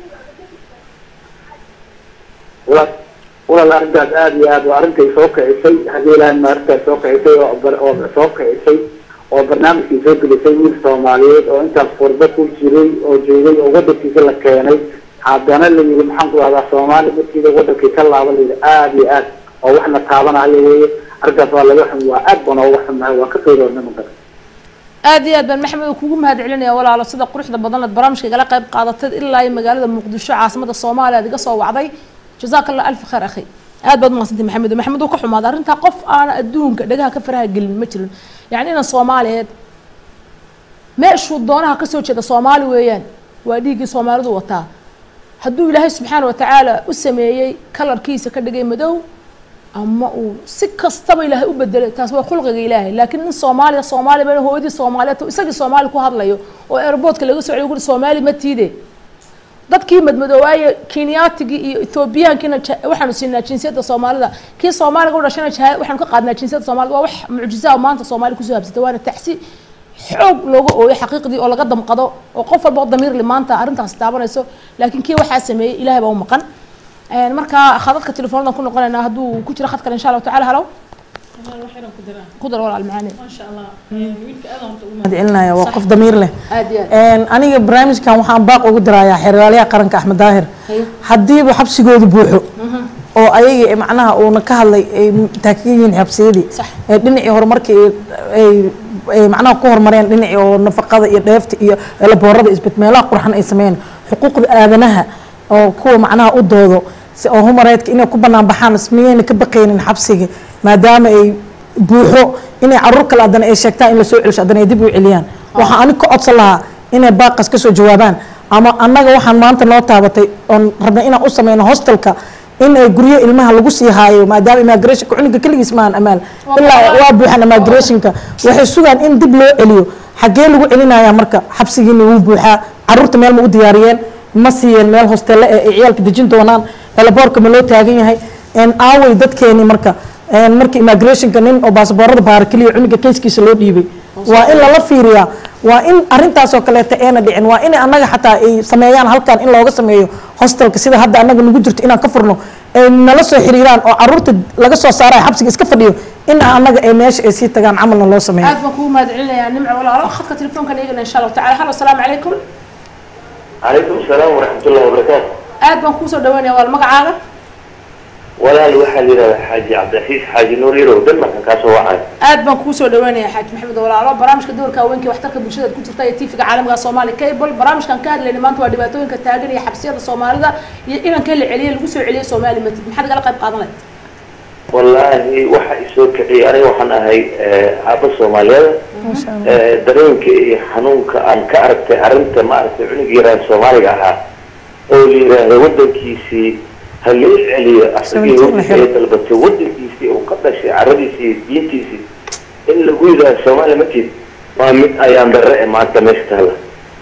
walaal walaal arrintaas aad iyo aad waa arrintay soo kicisay haddii ilaahay ma arrintaas soo kicisay oo bar- oo soo kicisay oo barnaamijkii soo gelisay wiil soomaaliyeed oo intaas furdo ku jiray oo joogay oo wadankiisa la keenay haddana la yidhi maxaan ku dhahdaa soomaali markiida wadankii ka laaba la yidhi aad iyo aad oo waxna taabanayo weeye arrintaas waa laga xun waa aad baan ooga xunnahay waa ka qeyroodna mankara aad iyo aad baan maxamed kugu mahad celinaya walaalo sida quruxda badan aad barnaamijka igala qayb qaadatay ilaa iyo magaalada muqdisho caasimada soomaaliya aad iga soo wacday jazaaka allah alfi khayr akhi aad baad umahadsantay maxamed maxamed uu ka xumaaday arrintaa qof aana adduunka dhagaha ka faraha gelin ma jirin yacni inan soomaaliyeed meeshuu doonaha kasoo jeeda soomaali weeyaan waa dhiiggii soomaalidu wataa hadduu ilaahay subxaana watacaala u sameeyey kalarkiisa ka dhigay madow ama uu si kastaba ilaahay u bedelay taas waa khulqiga ilaahay laakiin in soomaaliya soomaaliya bana hooyadii soomaaliyeed isagii soomaali ku hadlayo oo airboodka laga soo celiyo guri soomaali ma tiide dadkii madmadoowaaya kenyatigii iyo ethoobiyaankiina ja- waxaanu siinaa jinsiyadda soomaalida kii soomaaliga u dhashana jaha waxaanu ka qaadnaa jinsiyadda soomaalida waa wax mucjisaa maanta soomaali kusoo habsatay waana taxsi xoog looga ooyo xaqiiqdii oo laga damqado oo qof walba oo damiir li maanta arrintaas taabanayso laakiin kii waxaa sameeyey ilaahay baa u maqan Een, marka khadadka telefoonada ku noqonaynaa hadduu ku jiro khad kale insha allahu tacala halow ku dar walaal macaani mahadcelinaya waa qof damiir leh aad iyo aad Een, aniga barnaamijkan waxaan baaq ugu dirayaa xeraalyaha qaranka axmed daahir Haye. haddiiba xabsigoodu buuxo oo ayaga macnaha uuna ka hadlay ay taagan yihiin xabsiyadii Sax. ee dhinacii horumarkii ay ay macnaha ku horumareen dhinacii oo nafaqada iyo dheefta iyo laboorada isbit meelaha qurxan ay sameeyeen xuquuqda aadanaha oo kuwa macnaha u doodo si oo humareedka inay ku banaan baxaan miyayna ka baqaynin xabsiga maadaama ay buuxo inay caruur kale haddana ay sheegtaan in la soo celsho haddana ay dib u celiyaan waxaan anig ka codsan lahaa inay baaqas ka soo jawaabaan ama annaga waxaan maanta noo taabatay oon rabnay inaan u sameyno hostelka in ay guryo ilmaha lagu sii haayo maadaama immigrationka cunuga keligiis maahan amaal ilaa waa buuxan immigrationka waxay sugaan in dib loo celiyo xaggee lagu celinaya marka xabsigiina wuu buuxaa caruurta meel ma u diyaariyeen ma siiyeen meel hostelle ee ay ciyaalka dejin doonaan helaboorka ma loo taagan yahay een aaway dadkeeni marka een marka immigrationka nin oo baasaboorada baara keliya cunuga kayskiisa loo dhiibay waa in lala fiiriyaa waa in arintaasoo kaleeta eena dhicin waa in annaga xataa ay sameeyaan halkan in looga sameeyo hostelka sida hadda annaga nagu jirto inaan ka furno ay nala soo xiriiraan oo caruurta laga soo saaraya xabsiga iska fadhiyo in annaga ay meesha ay sii tagaan camalna loo sameeyo aad baan kugu mahadcelinayaa nimco walaalo khadka telefoonka eegana insha allahu tacala halo asalaamu calaykum calaykum asalaam waraxmatullahi wabarakaatu aad baan kuusoo dhaweynaya wal magacaaga walaal waxaa la yidhahdaa xaaji cabdiraxiis xaaji nuur yarow denmarkan kaasoo wacay aad baan kuusoo dhaweynaya xaaji maxamed walaalo barnaamijka doorka haweenka ee waxtarka bulshada ku jirta ee tiifiga caalamiga soomaali cable barnaamijkan ka hadlayna maanta waa dhibaatooyinka taagan iyo xabsiyada soomaalida iyo inankee la celiyay lagu soo celiyay soomaali matid maxaad igala qayb qaadan lahayd wallaahi waxa isoo kiciyay aniga waxaan ahay aaba soomaaliyeed dareenka iyo xanuunka aan ka aragtay arrinta maaragtay cunug yaraan soomaaliga ahaa oo la yidhaahdo wadankiisii ha loo celiyo asagii wixii ay dalbatay wadankiisii uu ka dhashay caradiisii iyo diintiisii in lagu yidhaahdo soomaali matid waa mid ayaan darre e maanta meesha taala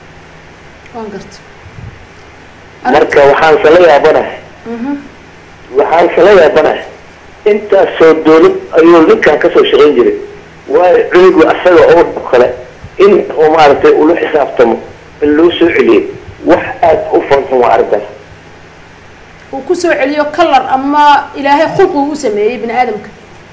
waan garta marka waxaan sala yaabanahay waxaan sala yaabanahay intaasoo dawlad ayuu ninkan kasoo shaqayn jiray waayo cunugu asaga oo dhab kale in uu maaragtay ula xisaabtamo in loo soo celiyay wax aada u fanxun waa arrintaas uu ku soo celiyo kalar ama ilaahay khulqi uu sameeyey bini aadamka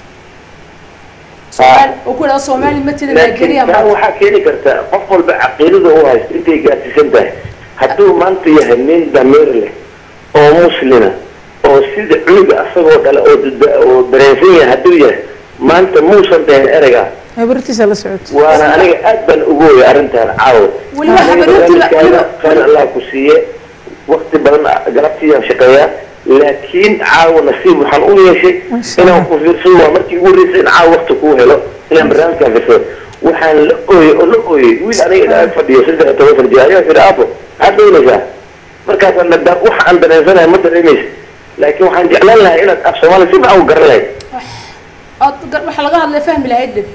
soomaali uu ku yidhahdo soomaali matida laakiin nigeria taa waxaa keeni karta qof walba caqiidada u haysto intay gaarsiisan tahay hadduu maanta yahay nin damiir leh oo muslina oo sida cunuga asagoo dhale oo dada- oo dareensan yahay hadduu yahay maanta muusan dhahin ereyga habartiisa la socota waana aniga aad baan ugu weyay arrintan caawa Weliba Aniga habaryartii la- barnaamijkaada weliba- khayr allah ku siiye wakti badan galabtiiyaan shaqeeyaa laakiin caawa nasiib waxaan u yeeshay Masha inaan Allah. ku fiirsado waa markii ugu horreysay in caawa wakti kuu helo inaan barnaamijkaan fiirsado waxaan la ooyey oo la ooyey wiil aniga ilaa fadhiyo saddex iyo toban sana jir ayaa yidhi aabo maxaad doonaysaa markaasaan dhadhaan waxa aan dareensanahay ma dareemaysa laakiin waxaan jeclaan lahay inaad af soomaaliya si fiican u garan lahayd Ood gar- waxa laga hadlay fahmi lahayd dhib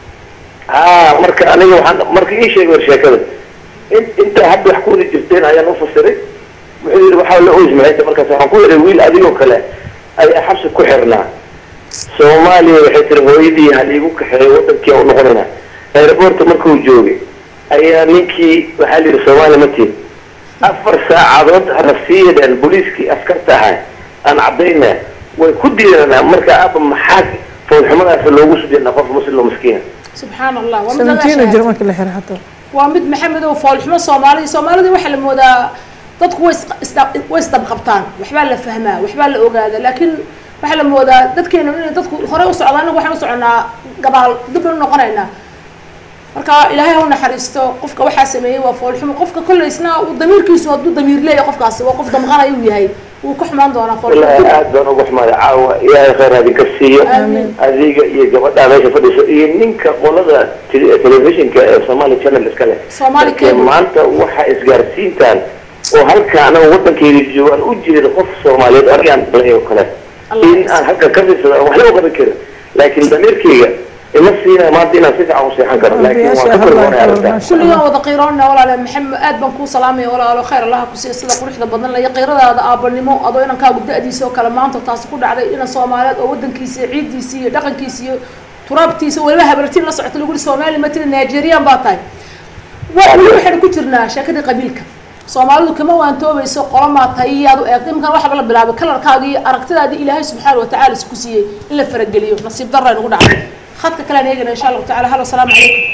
haa marka aniga waxaan marka ii sheegay war sheekada in intaa hadda wax kuwada jirteen ayaan u fasiray wuxuu yidhi waxaa la oys maxay tahay markaas waxaan ku yidhi wiil adigoo kale ayaa xabsi ku xirnaa soomaaliya waxay tiri hooyadii haliigu kaxeeyo wadankii u noqonayna aeroboorta markuu joogay ayaa ninkii waxaa la yidhi soomaaliya ma tihin afar saacadood hana sii yadheen booliiskii askarta ahaa aan caddayna way ku diidanaa marka aaba maxaa foolxumadaas loogu sujinaa qof muslim oo miskiina subxaan allah waa mid laga seventeen jir shahaado. markii la xiray xataa waa mid maxamed oo foolxumo soomaalida soomaalida waxaa la moodaa dadku way is- isda- way isdabqabtaan waxbaa la fahmaa waxbaa la ogaada laakiin waxaa la moodaa dadkeenu inay dadku hore u socdaan anagu waxaan u soconaa gabaal dib u noqonaynaa marka ilaahay ha u naxariisto qofka waxaa sameeyey waa foolxumo qofka kolley isna uu damiirkiisu hadduu damiir leeyahay qofkaasi waa qof damqanaya uu yahay wuu ka xumaan doonaa والله foolxumo aad baan uga xumaada caawa ilaahay khayr hadinka siiyo Amiin. adiga iyo gabadha meesha fadhiso iyo ninka qolada tele- telefishinka ee somali channel iska leh Somali Laakiin Cable. maanta waxa isgaarsiintaan oo halka anaga wadankeyda joogaan u jeeda qof soomaaliyeed anigaan dhalay oo kale Allah in aan halka ka fiirsado aan waxba u qaban karin laakiin damiirkeyga ima siinaya maanta inaan si fiican u seexan karo laakiin waan ka kalgoonay arrintan kulligaan wada qiiroona walaale maxamed aad baan kuu salaamaya walaalo khayr allaha ku siiya sida quruxda badan laya qiiradaada aabanimo adoo inankaagu da-diisa oo kale maanta taasi ku dhacday inan soomaaliyeed oo wadankiisa iyo ciiddiisa iyo dhaqankiisa iyo turaabtiisa weliba habartiin la socota lagu yihi soomaali ma tiri nigerian baa tahay wa- weli waxaynu ku jirnaa sheekadii qabiilka soomaalidu kama waantoobayso qolamaa tahay iyaad u eegtay imkan waxaba la bilaabay kalarkaaga iyo aragtidaadii ilaahay subxaana watacaala isku siiyey in la farageliyo nasiib darra aynugu dhacday khadka kalean eegana insha allahu tacala halo asalaamu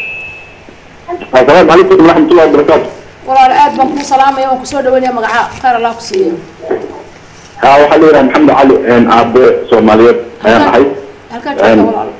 calaykum asalaamu calaykum waraxmatullahi wabarakaatu walaal aad baan kuu salaamaya waan kusoo dhaweynaya magaca khayr allah ku siiya ها waxaa la yidhaha maxamed cali aabe soomaaliyeed ayaan ahay halkaa joogta walaal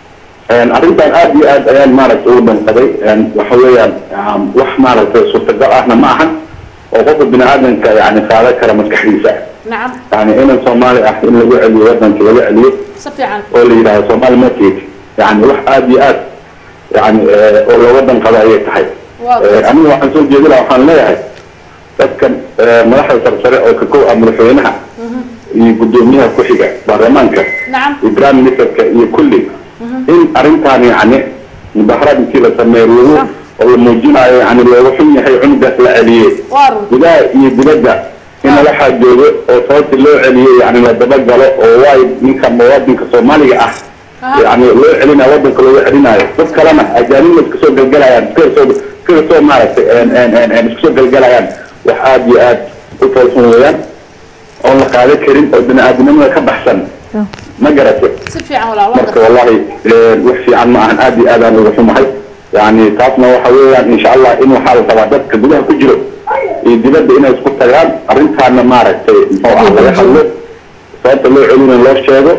arrintan aad iyo aad ayaan maaragtay ugu danqaday waxa weeyaan wax maaragtay suurtagal ahna ma ahan oo qofka bini aadamka yani qaadan kara maskaxdiisa nacam yani inan soomaali ah in lagu celiyo wadanka laga celiyo si fiican oo la yidhahdo soomaali market yani wax aad iyo aad yani oo looga danqado ayay tahay waa aniga waxaan soo jeedi laha waxaan leeyahay dadkan madaxda sarsare oo ka kow ah madaxweynaha iyo guddoomiyaha ku-xiga baarlamaanka nacam iyo prime ministerka iyo kulli in arrintaan yani mudaharaad intii la sameeyo lagu oo la muujinayo yani looga xun yahay cunugaas la celiyey waa run gudaha iyo dibadda in lala xaajoogo oo sababta loo celiyey yani la dabagalo oo waay ninka muwaadinka soomaaliga ah Aha. yani loo celinayo wadanka looga celinayo dad kalena ajaanibna iska soo galgalayaan iska soo iska soo maaragtay en- en- en- en iska soo galgalayaan wax aad iyo aad u toolsan weeyaan oon la qaadan karin oo bini aadamnimada ka baxsan ma garatay si fiican walaal waa marka garta wallahi wax fiican ma ahan aad iyo aad aan uga xumahay yani taasna waxa weeyaan insha allah in waxaa la rabaa dadka gudaha ku jiro iyo dibadda inay isku tagaan arrintaana maaragtay muxuu ah laga hadlo sababta loo celina loo sheego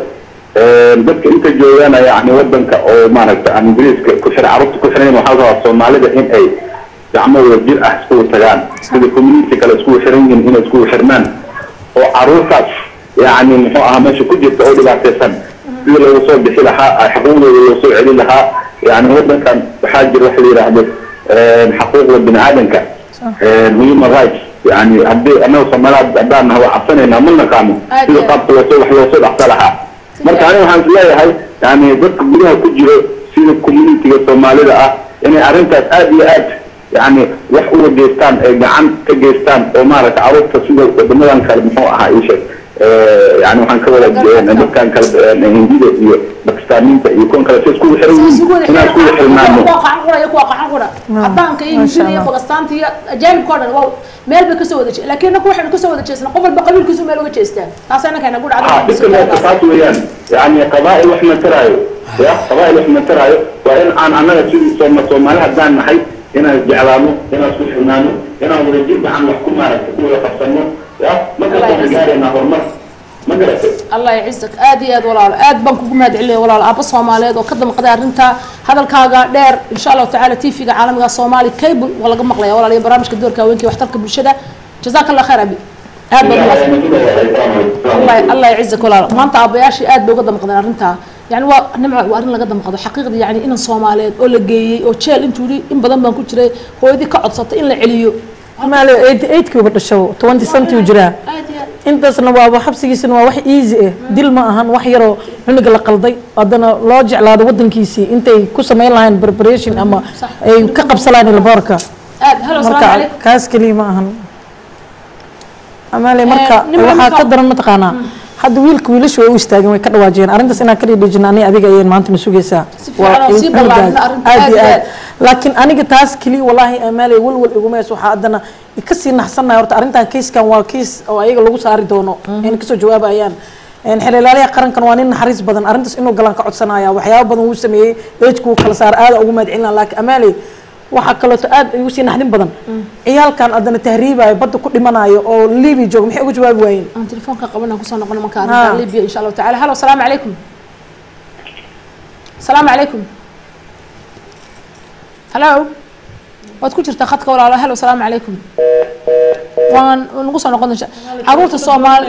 dadka inta joogana yani wadanka oo maaragtay aan ingiriiska ku xiran carruurta ku xirayn waxaa la rabaa soomaalida in ay gacmo wadajir ah iskugu tagaan sida community kale iskugu xiran yihiin inay iskugu xirmaan oo caruurtaas yani muxuu ahaa meesha ku jirta oo dhibaataysan sidii looga soo bixi lahaa xuquuqdooda loo soo celin lahaa yani wadankan waxaa jira waxa la yidhaahdo xaquuqda bini aadanka human rights yani haddii anaga soomaaliya haddaan nahay waa cabsanaynaa ma naqaano Aad sida iyo qaabka loosoo wax loosoo dhaqsa lahaa marka aniga waxaan isleeyahay yani dadka gudaha ku jiro sida communitiga soomaalida ah inay arrintaas aad iyo aad yani wax uga geystaan ay gacan ka geystaan oo maaragta carruurta sida wadamadan kale muxuu ahaa ii sheeg yani waxaan ka wada dadkan kale hindida iyo bakistaaniinta iyo kuwan kale si iskugu xiran yihiin inaan iskugu xirnaano cadaanka iyo Masha hindida iyo Allah. bagastaanta iyo ajaanibka o dhan waa meel bay kasoo wada je laakiin inaku waxaynu kasoo wada jeesnaa qof walba qabiilkiisu meel uga jeestaan taas annaka inagu ها دكتور dhacda taas weeyaan yani qabaa'il wax ma taraayo ya qabaa'il wax ma taraayo waa in aan annaga sidii sooma soomaali haddaan nahay inaan isjeclaano inaan isku xirnaano inaan wadajir gacan wax ku maaragta ku wada qabsano ya markaas Allah waxaan ya gaaraynaa horumar ma garatay allah yacizak aad iyo aad walaalo aad baan kugu mahad celinaya walaalo aabba soomaaliyeed oo ka damqaday arrinta hadalkaaga dheer insha allahu tacaala tv-ga caalamiga soomaali cable waa laga maqlaya walaal iyo barnaamijka doorka haweenka iyo waxtarka bulshada jazaaka allah khayr abi aad baa الله الله يعزك ولا maanta aabayaashii aad bay uga damqadeen arrintaa yani waa nimca waa arrin laga damqado xaqiiqda yani inan soomaaliyeed oo la geeyey oo jeel intuu yidhi in badan baan ku jiray hooyadii ka codsatay in la celiyo maali eighty eightkii uba dhasho twenty centi u jiraa aad iyo aad intaasna waaba xabsigiisana waa wax easy ah dil ma ahan wax yaroo cunuga la qalday haddana loo jeclaado wadankiisii intay ku samayn lahayn preparation ama Sax. ay ka qabsalaan laboorka aad halo asalaamu marka calaykum kaas keliya ma ahan amaale marka nin waxaa marka- ka daran mataqaanaa hadda wiilka wiilashu way u istaageen way ka dhawaajiyeen arrintaas inaan ka dhidhijina ani adiga ayeen maanta na sugaysaa Si fiican oo sii ballaarin arrinta aad aad iyo iyo aad aad. laakiin aniga taas keliya walaahi amaale walwal igumeys waxaa haddana kasii naxsanahay horta arrintan kayskan waa kays oo ayaga lagu saari doono ayna kasoo jawaabayaan xeelalaaliha qarankan waa nin naxariis badan arrintaas inuu galaan ka codsanaya waxyaaba badan wuu sameeyey ejku wuu kala saar aada ugu mahadcelina laakiin amaale waxaa kaleeto aad igu sii naxdin badan ciyaalkan haddana tahriibayo badda ku dhimanayo oo liibi jooga maxay uga jawaabi waayeen aan telefoonka qabanaan kusoo noqono marka Ha. arrinta libya insha allahu tacaala halo asalaamu calaykum asalaamu calaykum halo waad ku jirtaa khadka walaalo halo asalaamu calaykum waan nagu soo noqon insha caruurta soomaali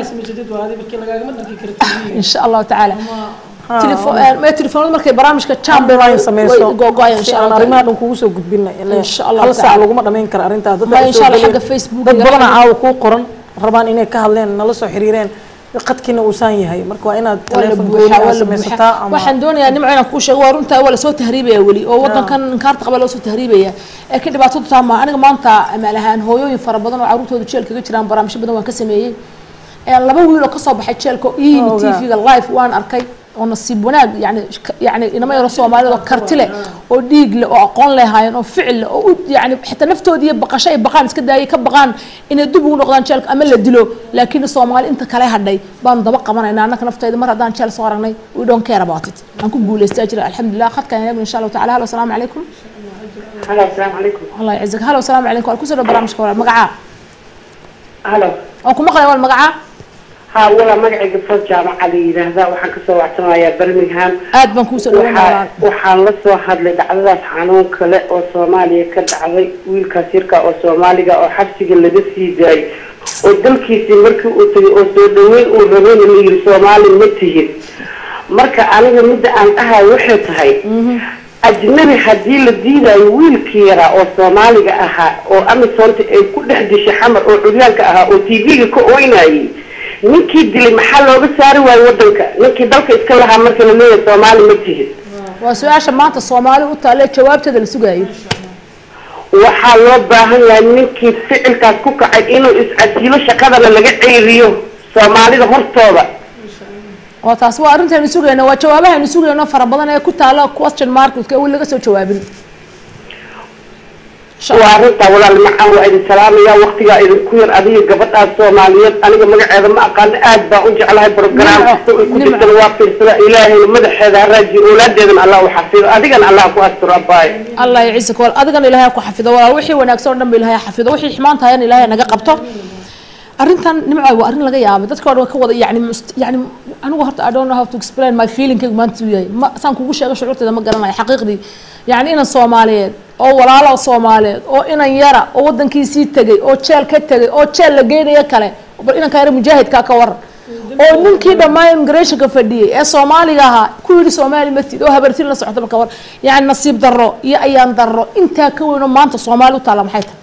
insha allahu tacaala Telefo- eh, ma telefoonada markay barnaamijka chamber Online sameyso gogoaya si insha aan allah arrimaha dhan kugu soo gudbina Insha Allah hal saac ta'ala. laguma dhamayn karo arrintaas dad Ma baa insha soo Allah gelaya. xagga Facebook dad iyo badan xagga- caawa kuu qoran rabaan inay ka hadleen nala soo xiriireen qadkiina uusan yahay marka waa inaad waa la teleefon buuxaa, gooni waa aad la samaysataa buuxaa. ama waxaan doonayaa nimco inaan kuu sheego waa runtaa waa lasoo tahriibaya weli oo wadankan inkaarta qaba loosoo tahriibaya ee ka dhibaatadu taa maa aniga maanta amaal ahaan hooyooyin fara badan oo caruurtooda jeel kaga jiraan barnaamijyo badan waan ka sameeyey ee laba wiil oo kasoo baxay jeelka oo ii yimid Ogaa. tv-ga live waan arkay oo nasiib wanaag yani sh- yani inama yaro soomaalida oo karti leh oo dhiig leh oo aqoon leh haayeen oo ficil leh oo u yani xitaa naftoodii iyo baqasho ay baqaan iska daayay ka baqaan inay dib ugu noqdaan jeelka ama la dilo laakiin soomaali inta kale hadhay baanu daba qabanayna annaka naftayda mar haddaan jeel soo aragnay we don't care about it aan ku guulaystaa jira alxamdulilah khadkan eegno insha allahu tacala halo asalaamu calaykum halo asalaamu calaykum allah yacizak halo asalaamu calaykum waa kusoo dhow barnaamijka walaal magacaa halo waan ku maqlaya wal magacaa ha walaa magacayga fal jaamaca la yidhaahdaa waxaan kasoo wacsanayaa birmingham aad baan kuusoo dhaweynaya waxaa walaal waxaan la soo hadlay dhacdadaas xanuun kale oo soomaaliya ka dhacday wiilkaas yarka oo soomaaliga oo xabsiga laga sii daayay oo dalkiisii markii uu tagay oo soo dhaweyn uu rabayna la yiri soomaali ma tihin marka aniga midda aan dhahay waxay tahay ajnabi haddii la diidayo wiilkii yaraa oo soomaaliga ahaa oo amisonta ay ku dhex dishay xamar oo curyaanka ahaa oo tv-ga ka oynayay ninkii dilay maxaa looga saari waayo wadanka ninkii dalka iska lahaa marka la leeyahay soomaali ma tihin waa su-aasha maanta soomaali u taale jawaabteeda la sugayo waxaa loo baahan yahay ninkii ficilkaas ku kacay inuu is-casilo shaqadana laga ceyriyo soomaalida hortooda oo taas waa arrintaynu sugayno waa jawaabahaynu sugayno fara badan ee ku taala question marketka weli laga soo jawaabin waa arrintaa walaal macaan waa idin salaamaya waktigaa idinku yar adiga gabadhaas soomaaliyeed aniga magaceeda ma aqaano aad baan u jeclahay program Nimco, kasta ay ku Nimco. jirtana waa fiirsada ilaahayna madaxeeda ha raajiyo oolaadeedana allah u xafido adigana allah ku asturo abaayo allah yaciisaka wal adigana ilaahay ha ku xafido walaal wixii wanaagsan oo dhan ba ilaahay ha xafido wixii xumaan tahayna ilaahay naga qabto arrintan nimco waa arrin laga yaabay dadka oo dhan ka wada yani must- yani anigu horta i don't know how to explain my feeling maanta uu yahay ma saan kugu sheego shucuurteeda ma garanayo xaqiiqdii yani inan soomaaliyeed oo walaalo soomaaliyeed oo inan yara oo wadankiisii tegay oo jeel ka tegay oo jeel la geynayo kale bal inanka yara mujaahidkaa ka waran oo ninkii dhammaan immigrationka fadhiyey ee soomaaliga ahaa ku yidhi soomaali matid oo habartin la socota marka war yani nasiib darro iyo ayaan darro intaa ka weyn oo maanta soomaali u taalla maxay tahay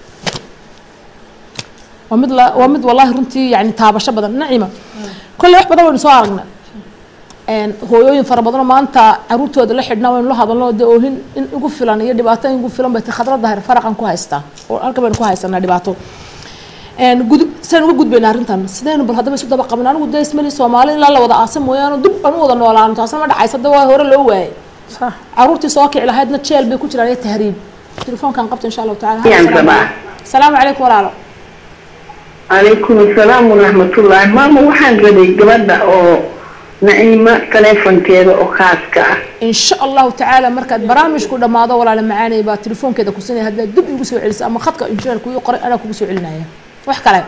waa mid la waa mid wallahi runtii yani taabasho badan nacima kolley wax badan waynu soo aragnay een hooyooyin fara badanoo maanta caruurtooda la xidhnaa waynu la hadalno dee oohin in igu filan iyo dhibaato in igu filan bay ti khadrada hare faraqan ku haystaa oo halka baynu ku haysanaa dhibaato een gudub sidaan uga gudbayna arrintan sidaynu bal haddaba isu daba qabin anigu dee ismali soomaali ilaa la wada aasa mooyaane dib aan u wada noolaano taasna ma dhacaysa de waa hore loo waayay صح caruurtii soo kici lahaydna jeel bay ku jiraan iyo tahriib telefoonkan qabta insha allahu tacala Yaan sabaa. salaamu calaykum walaalo calaykum asalaam waraxmatullaahi maama waxaan rabay gabadha oo naciimo taleefonkeeda oo khaaska ah in sha allahu tacaala markaad barnaamijku dhammaado walaala macaanay baa telefoonkeeda ku sinaya haddaad dib igu soo celiso ama khadka injineerku ii qoray anaa kugu soo celinaya wax kale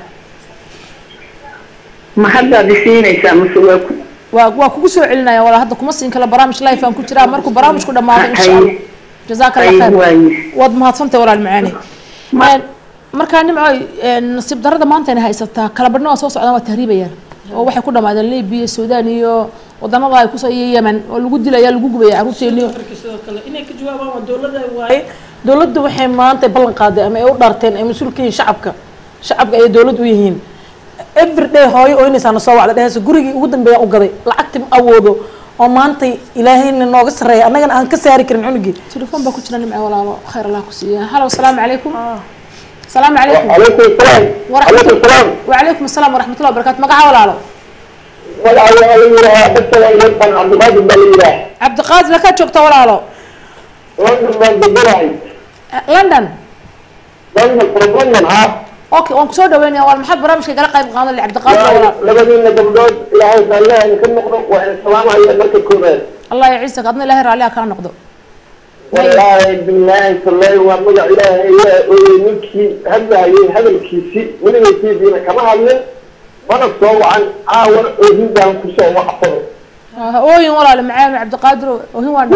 ma haddaad isiinaysaa mase waa ku waa waa kugu soo celinaya walaa hadda kuma siin kala barnaamij life aan ku jiraa markuu barnaamijku dhammaado insha allah jazaaka allah ay khayr waaye waad mahadsantahay walaal macaanay Een, markaa nimcoy een, nasiib darrada maanta inay haysataa kala badhna waa soo socdaan waa tahriibayaan oo waxay ku dhamaadeen libiya suudaan iyo wadanada ay kusoo iyo yemen oo lagu dilaya lagu gubaya carruurteeniyo sidoo kale inay ka jawaabaan waa dowladda waaye dowladdu waxay maanta ballan qaaday ama ay u dhaarteen ay mas-uul ka yihiin shacabka shacabka ayay dowlad u yihiin everyday hooyo ooynaysaa na soo wacda dhehaysa gurigii ugu dambeeyaan u gaday lacagti ma awoodo oo maanta ilaahayna nooga sarreeya annagana aan ka saari karin cunugii تليفون باكو جنا نمع ولا خير الله كسيه هلا والسلام عليكم السلام عليكم عليكم السلام ورحمة عليكم الله السلام وعليكم السلام ورحمة الله وبركاته مقعة ولا لا ولا ولا حتى يبقى عبد القادر بالله عبد القادر لك شوكتا ولا لا لندن ما بدراي لندن لندن بروبلم ها اوكي وانك سو دوين يا والله محد برامج قال قايب قاضي اللي عبد القادر ولا لبدينا قبضات ilaahay baa ilaahay ka noqdo waa in salaamaya marka koobaad الله يعزك اظن الله عليها كان نقضه wallaahi bilaahi tallahi waa magac ilaahay ayaa ooyey ninkii hadlaayay hadalkiisi weligaysiisiina kama hadlin mana soo wacan caawan oohin baan kusoo wacfado اوين ولا معاه عبد القادر وهي وانا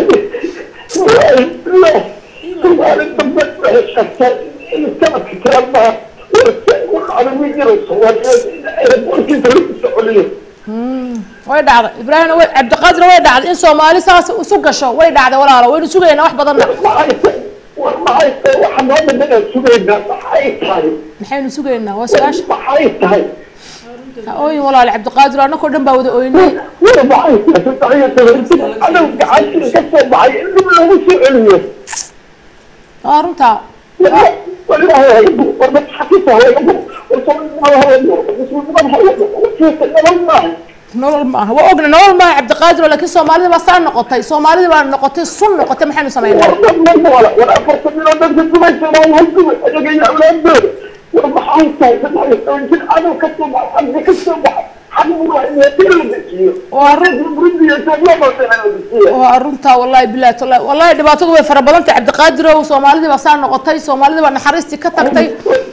maalinta waxay sheegtay in sanadka kalamaa waxaana wiil soomaaliyeed warkiisa lagu socoliyo way dhacday ibraahim way عبد القادر way dhacday in Soomaali saas isu gasho way dhacday walaalo waynu sugayna wax badan maxay war maxay tahay waxa noo dhammaan sugaynaa maxay tahay maxaynu sugaynaa waa su'aasha maxay tahay ooyin walaal عبد القادر anakoo dhan baa wada ooynay war maxay tahay adow gacantii ka soo baxay in dib loogu soo celiyo waa runtaa والله والله حكيت هو يقول وصلنا هو يقول وصلنا هو يقول وصلنا والله nolol ma aha waa ogna nolol maaha cabdiqaadir oo laakiin soomaalida baa saa noqotay soomaalida baa noqotay sun noqotay maxaynu samaynaa war afartan miloo dadka kumaysan oo halkuwa ayaga iyo awlaadooda war maxay tahay saddex iyo toban jir cadow ka soo baxa xagga ka soo baxa xagga waa in la dejiyo waa run burundi soomaalida la dejiyo waa runtaa wallahi bilahi tallahi wallahi dhibaatadu way fara badan tahay cabdiqaadir oo soomaalidii baa saa noqotay soomaalidii baa naxariistii ka tagtay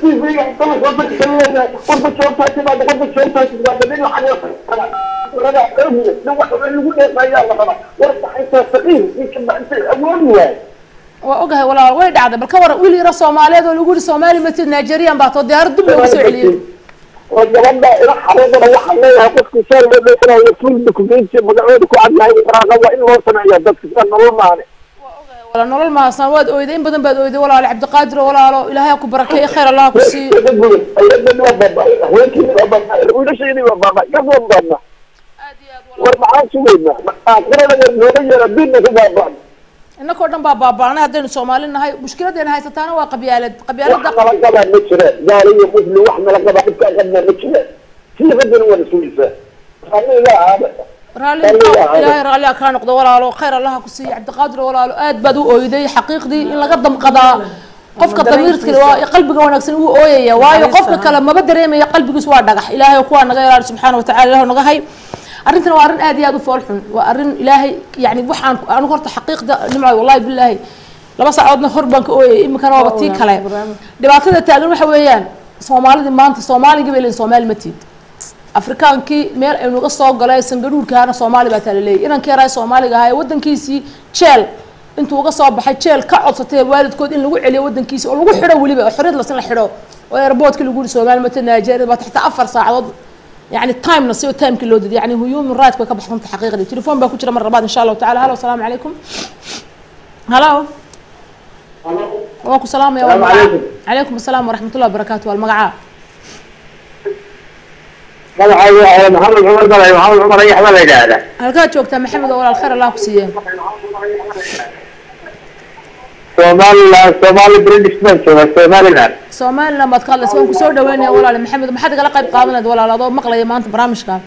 waa ogahay walaal way dhacday bal ka waran wiil yaro soomaaliyeed oo lagu yidhi soomaali matid nigerian baa too diyaarad dib loogu soo celiyey gabadha ila xareedana waxaan leeyahay qofki saa loo dheeranaayo full documenti magacooda ku cadyahay ibraaqa waa in loo sameeya dadka sida nolol maane wala nolol maasan waad oyday in badan baad oyday walaal cabdiqaadir oo walaalo ilaahay ha ku barakeeyo khayr allah ha ku siiyo wiilashaydi waa baaba gabon baadna war maxaan sugaynaa aakhirada nooga yeera diinna ku baabaan innakoo dhan baa baaba'anay haddaynu soomaali nahay mushkiladeena haysataana waa qabyaalad qabyaalada wax nala qabaa ma jira gaali iyo muslim wax nala qabaa dhibkaa qabnaa ma jira siiqadana waa nasuulisa raalliga aada raalli ilaahay raalli ha kaa noqdo walaalo khayr allah ha ku siiyo cabdiqaadir oo walaalo aad baad u ooyday xaqiiqdii in laga damqadaa qofka damiirka waa qalbiga wanaagsan wuu ooyaya waayo qofka kale maba dareemaya qalbigiis waa dhagax ilaahay oo kuwaa naga ilaali subxaana watacala ilahu naga hay arrintan waa arrin aad iyo aad u fool xun waa arrin ilaahay yani waxaan anigu horta xaqiiqda nimco wallahi bilaahi laba saacoodna hor baan ka ooyay iminkana waaba tii kale dhibaatada taagan waxa weeyaan soomaalidii maanta soomaaligii bay leeyihin soomaali ma tiid afrikaankii meel aynu uga soo galay sangadhuurkaana soomaali baa taa laleeyahy inankii yaraa soomaaliga ahaa ee waddankiisii jeel intuu uga soo baxay jeel ka codsatay waalidkood in lagu celiyo waddankiisi oo lagu xidho weliba oo xorriyad lasin la xidho oo airportka lagu yidhi soomaali mata nigeria baa taxta afar saacadood يعني تايم نسيو تايم كله دي يعني هيومن رايت كوي كبحث انت حقيقة دي تليفون باكو جرى مرة بعد ان شاء الله تعالى هلا والسلام عليكم هلا وعليكم السلام يا السلام عليكم. عليكم السلام ورحمة الله وبركاته والمقعة magacayga maxamed cumar balay maxamed cumar ayax baa la yidhaahdaa هل كانت جوكتا محمد ولا الخير الله كسيه somaliland somali british baan joogaa somaliland سومالي لما تخلص وين كسور دوين يا ولا محمد ما حد قال قيب قابلنا ولا لا ضو مقلة ما انت برامج كان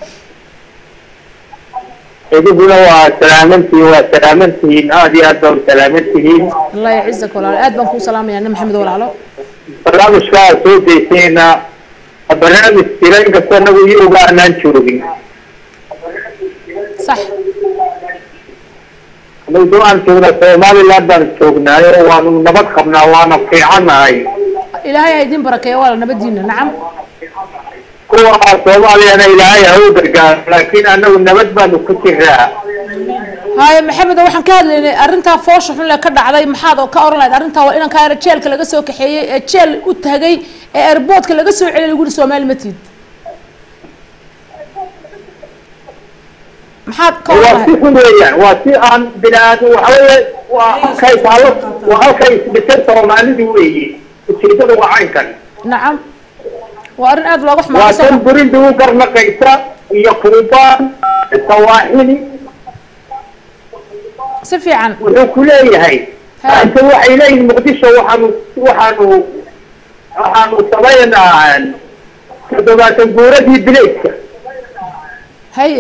idinkuna waa salaamantihiin waa salaamantihiin aada iyo aad baa u salaamantihiin الله يعزك ولا اد بنكو سلام يا محمد ولا لا barnaamijkaa soo deysayna barnaamij jira inkastoo anagu iyoga anaan joogin صح anagu soo aan joognaa somaliland baan joognaayo waanu nabad qabnaa waana fiicannahay إلهي هيدين بركة ولا نبدينا نعم kuwa soomaaliyana ilaahay ha u gargaaro laakiin anagu nabad baanu ku jiraa هاي محمد waxaan ka hadlaynay arrintaa foosha xun le ka dhacday maxaad oo ka oran lahayd arrintaa waa inankaa yara jeelka laga soo kaxeeyey ee jeel u tagay ee airportka laga soo celiyay lagu yihi soomaali ma tiid maxaad ka oran waa si lahayd xun weeyaan waa si aan bini-aadam waxa weeye waa halkay taalo waa halkay isdhisan soomaalidu weeye ujeedada waa caynkan nacam waa arrin aad looga waa xumaado tan burinda u garnaqaysa iyo kuubaan sawaaxili si fiican wuxuu ku leeyahay Ha. inta waxay leeyihin muqdisho waxaanu waxaanu waxaanu samaynaa toddobaatan guuradii bileedka haye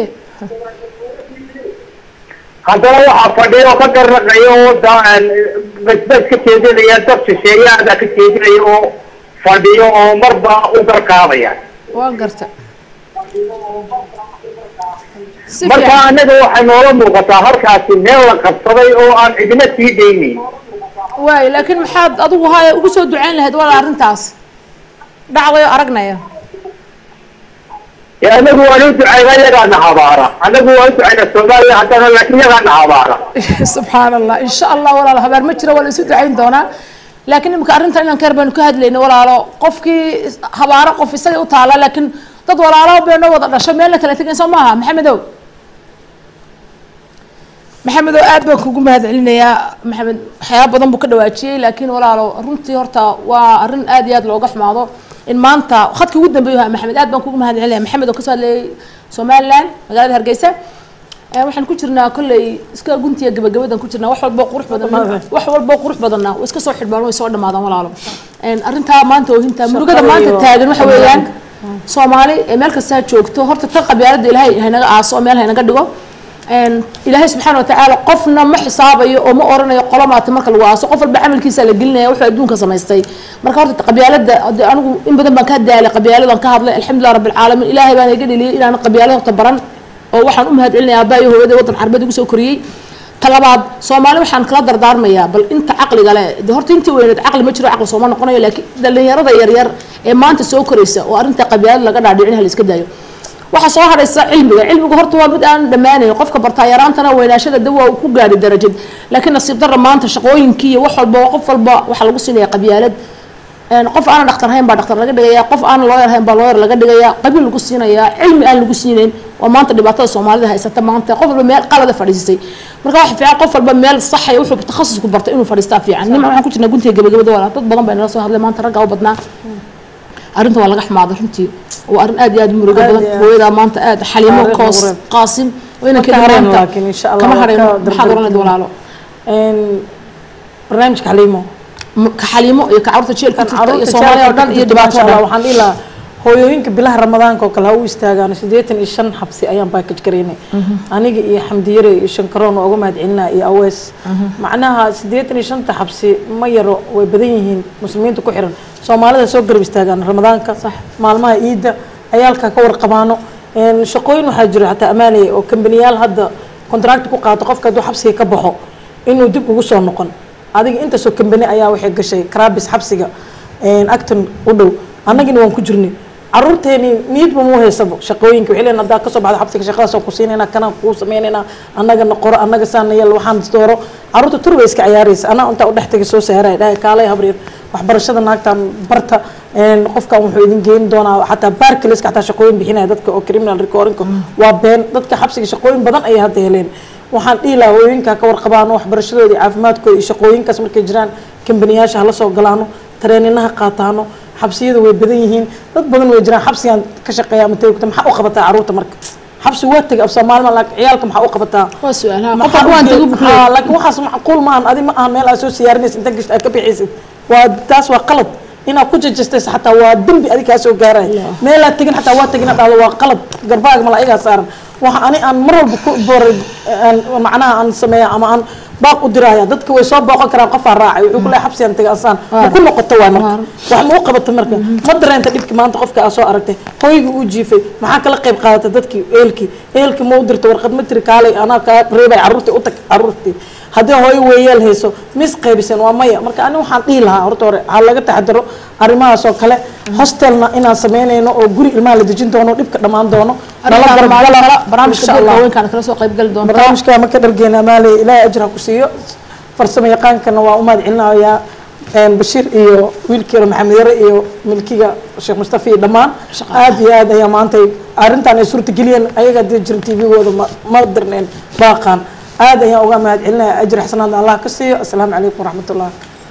haddana waxaa fadhiya oo ka garnaqaya oo da- basbas ka jeedinaya dad shisheeyaada ka jeedinaya oo fadhiyo oo marba u garkaabaya waan garta si marka fiican anaga waxay noola muuqataa halkaasi meel la qabsaday oo aan cidina sii daynayn waay laakiin maxaad adigu haya ugu soo ducayn lahayd walaa arrintaas dhacday oo aragnaya ee anagu waan u ducayna yagaana habaara anagu waan u ducayna soomaaliya haddana laakiin yagaana habaara subxaan allah insha allah walaalo habaar ma jiro waa la isu ducayn doonaa laakiin imika arrintan inaan ka yar baynu ka hadlayna walaalo qofkii habaaro qof isaga u taala laakiin dad walaalo bayno wada dhasho meelna kala tegayn soo maaha maxamedow maxamedow aad baan kugu mahad celinayaa maxamed waxyaaba badan buu ka dhawaajiyey laakiin walaalo runtii horta waa arrin aad iyo aad looga xumaado in maanta khadkii ugu dambeeyu ahaa maxamed aad baan kugu mahad celinaya maxamed oo kasoo hadlayay somaliland magaalada hargeysa Eh, waxaan ku jirnaa kolley iska guntiya gabagabadan ku jirnaa wax walbo qurux badan wax walbo qurux badanna way iska soo xidhmaan way soo dhamaadaan walaalo En, arrintaa maanta oohinta murugada maanta iyo taagan waxa weeyaan soomaali ee meel kastaa joogto horta tan qabyaalada ilaahay haynaga aaso oo meel haynaga dhigo een, ilaahay subxaana watacaala qofna ma xisaabayo oo ma oranayo qolomaata marka lagu aaso qof walba camalkiisa la gelinaya wuxuu adduunka samaystay marka horta qabyaalada hade anigu in badan baan ka daalay qabyaaladan ka hadlay alxamdulilah rabbi alcaalamiin ilaahay baan iga dheliyay inaan qabyaalada horta baran oo waxaan u mahad celinaya aabaa iyo hooyada waddan carbeed igu soo koriyey talabaad soomaali waxaan kala dardaarmayaa bal inta caqliga leh de horta intii weyneed caqli ma jiro caqli sooma noqonayo laakiin dhalinyarada yaryar ee maanta soo koraysa oo arrinta qabyaalada laga dhaadhicin hala iska daayo waxaa soo hadhaysa cilmiga cilmiga horta waa mid aan dhammaanayn qofka bartaa yaraantana weynaashada dawa uu ku gaadhi darajad laakiin nasiib darra maanta shaqooyinkii iyo wax walba qof walba waxaa lagu siinaya qabyaalad een, qof aanan dhaktar hayn baa dhaktar laga dhigaya qof aanan looyar hayn baa looyar laga dhigaya qabiil lagu siinaya cilmi aan lagu siinayn waa maanta dhibaatada soomaalida haysata maanta qof walba meel qalada fadhiisay marka waxa fiican qof walba meel saxaya wuxuu takhasusku bartay inuu fadhiistaa fiican nima waxaan ku jirnaa guntiga gabagabada walaal dad badan baa nala soo hadlay maanta raggaa u badnaa arrinta waa laga xumaaday runtii waa arrin aad iyo aad u murugo Aad badan iyo aad. hooyadaa maanta aad xaliimo Taariikh koos mureeb. qaasim waa Ma ka inankeeda harayno maanta laakiin insha Allah kama waa harayno ka maxaad oranayda dardar- walaalo Een, barnaamijka xaliimo M- ka xaliimo iyo ka carruurta jeel ku kan jirta iyo caruurta soomaaliya oo dhan iyo dhibaato oo dhan waxaan dhihi lahaa hooyooyinka bilaha ramadaanka oo kale ha u istaagaan siddeetan iyo shan xabsi ayaan baakaj garaynay aniga iyo xamdiyare iyo shankaroon waa uga mahad celinaa iyo awees macnaha siddeetan iyo shanta xabsi ma yaro way badan yihiin muslimiinta ku xiran soomaalida soo garab istaagaan ramadaanka maalmaha ciidda ayaalka ka warqabaano Een, shaqooyin waxaa jira xataa amaanaya oo kambaniyaal hadda contract ku qaato qofka hadduu xabsiga ka baxo inuu dib ugu soo noqon adiga intaasoo kambani ayaa waxay gashay karabis xabsiga een, acton u dhow annagina waan ku jirnay caruurteeni niyadba muu haysabo shaqooyinka waxay leeyihin haddaa kasoo baxdo xabsiga shaqadaasoo ku siinayna kanaan kuu samaynayna annagana qoro annaga saana yeel waxaan dooro caruurta tur bay iska ciyaaraysa anaa intaa u dhex tagay soo saaraya dhahay kaalay habreer waxbarashada naagtan barta een, qofkan wuxuu idin geyn doonaa xataa baarkaleska xataa shaqooyin bixinaya dadka oo criminal recordingka waa been dadka xabsiga shaqooyin badan ayay hadda heleen waxaan dhihi lahaa hooyooyinka ka warqabaano waxbarashadooda iyo caafimaadkooda iyo shaqooyinkaas markay jiraan kambaniyaasha hala soo galaano tareeninaha qaataano xabsiyada way badan yihiin dad badan way jiraan xabsigan ka shaqeeya ama tawgta maxaa u qabataa caruurta marka xabsi waa tegay af soomaalima laakiin ciyaalka maxaa u qabataa waa su-aalaha qof maxaa walba waan u tagu geed- bukle Haa, laakiin waxaas macquul maahan adi ma aha meel aad soo siyaarinaysa inta gasht aad ka bixaysid waa taas waa qalad inaad ku jajastaysa xataa waa dembi adig kaa soo gaaraya meelaad tegin xataa waa tegin dhahdo waa qalad garbaaga malaa'igaa saaran waxa ani aan mar walba ku booray aan macnaha aan sameeya ama aan baaq u diraya dadka way soo booqan karaan qofaa raacay wuxuu ku leeyahay xabsigan tegay asaan ma ku noqoto waay marka wax ma u qabato marka ma dareenta dhibki maanta qofka aa soo aragtay hoygii uu jiifay maxaa kala qayb qaadatay dadkii eelkii eelkii ma u dirta warqad ma tiri kaalay anaa kaa reebay carruurtii u tag carruurtii haddii hooyo weeyeel hayso mis qaybiseen waa maya marka ani waxaan dhihi lahaa horta hore ha laga taxadaro arrimahaas oo kale hostelna inaan samaynayno oo guri ilmaha la dejin doono dhibka dhammaan doono nala gargala barnaamijka insha doorka Allah. haweenkaana kala soo qayb gali doontaa barnaamijka ma ka dhargeena maale ilaahay ajir ha ku siiyo farsamo yaqaankana waa u mahad celinayaa een, bashiir iyo wiilkeena maxamed yare iyo milkiga sheekh mustafa iyo dhammaan aad iyo aad ayaa maanta arrintan ay suurta geliyeen ayaga hadii jirin tvgooda ma ma dirneen baaqaan aad ayaan uga mahad celinaya ajir xasanaadna allah ka siiyo asalaamu calaykum waraxmatullah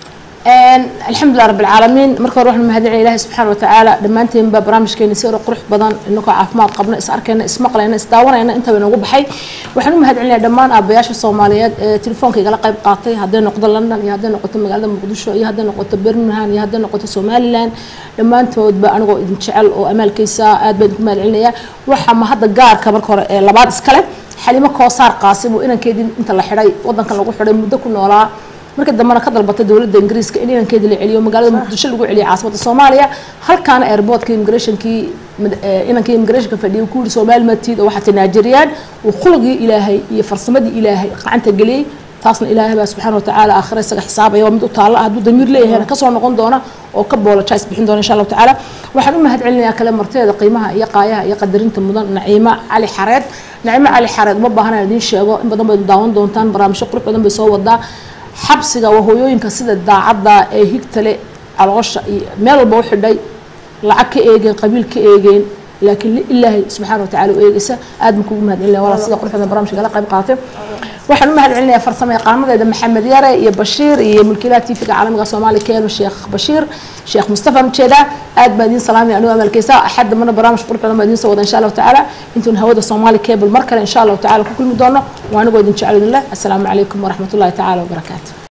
alxamdulilah rabbi alcaalamiin marka hore waxaan mahadinaya ilaahay subxaana watacaala dhammaanteenba barnaamijkeeni si hore qurux badan inagoo caafimaad qabna is arkayna is maqlayna is daawanayna intaba inoogu baxay waxaan u mahad celinaya dhammaan aabayaasha soomaaliyeed ee telefoonka igala qayb qaatay hadday noqdo london iyo hadday noqoto magaalada muqdisho iyo hadday noqoto birmingham iyo hadday noqoto somaliland dhammaantoodba anigoo idin jecel oo amaalkaysa aad baan idinku mahad celinaya waxaa ma hadda gaarka marka hore ee labaad iskale xalimo koosaar qaasim oo inankeedii inta la xidhay wadankan lagu xidhay muddo ku noolaa marka dambena ka dalbatay dowladda ingiriiska in inankeeda la celiyo magaalada muqdisho lagu celiyo caasimada soomaaliya halkaana airportka immigrationkii mad- eh, inankii immigrationka fadhiyay ku yiri soomaali matiid oo waxaa tanaajiriyaan uu khulqii ilaahay iyo farsamadii ilaahay gacanta geliyey taasna ilaahay baa subxaana watacaala aakhira isaga xisaabaya waa mid u taalla hadduu damiir leeyahayna kasoo noqon doona oo ka boolojais bixin doona insha allahu tacaala waxaan u mahad celinayaa kale marteeda qiimaha iyo qaayaha iyo qadarinta mudan naciimo cali xareed naciimo cali xareed uma baahana idiin sheego in badan bayd daawan doontaan barnaamijyo qurux badan bay soo wadaa xabsiga waa hooyooyinka sida daacadda ee higtale caloosha iyo meel walba u xidhay lacag ka eegeen qabiil ka eegeen laakiin li- ilaahay subxaana watacaala u eegaysa aad baan kugu mahad celinaya walaa sida quruxda barnaamijka la qayb qaatay waxaan u mahad celinayaa farsamo yaqaanadeeda maxamed yare iyo bashiir iyo mulkiilaha tv-ga caalamiga soomaaliya keeno sheekh bashiir sheekh mustafa mjeeda aad baan idiin salaamaya anigu amalkeysa axad dambana barnaamij qurux badan baan idiin soo wada insha allahu tacaala intuun hawada soomaali cable mar kale insha allahu tacaala ku kulmi doono waa anigoo idin jecel idin leh assalaamu calaykum waraxmatullahi tacaala wabarakaatu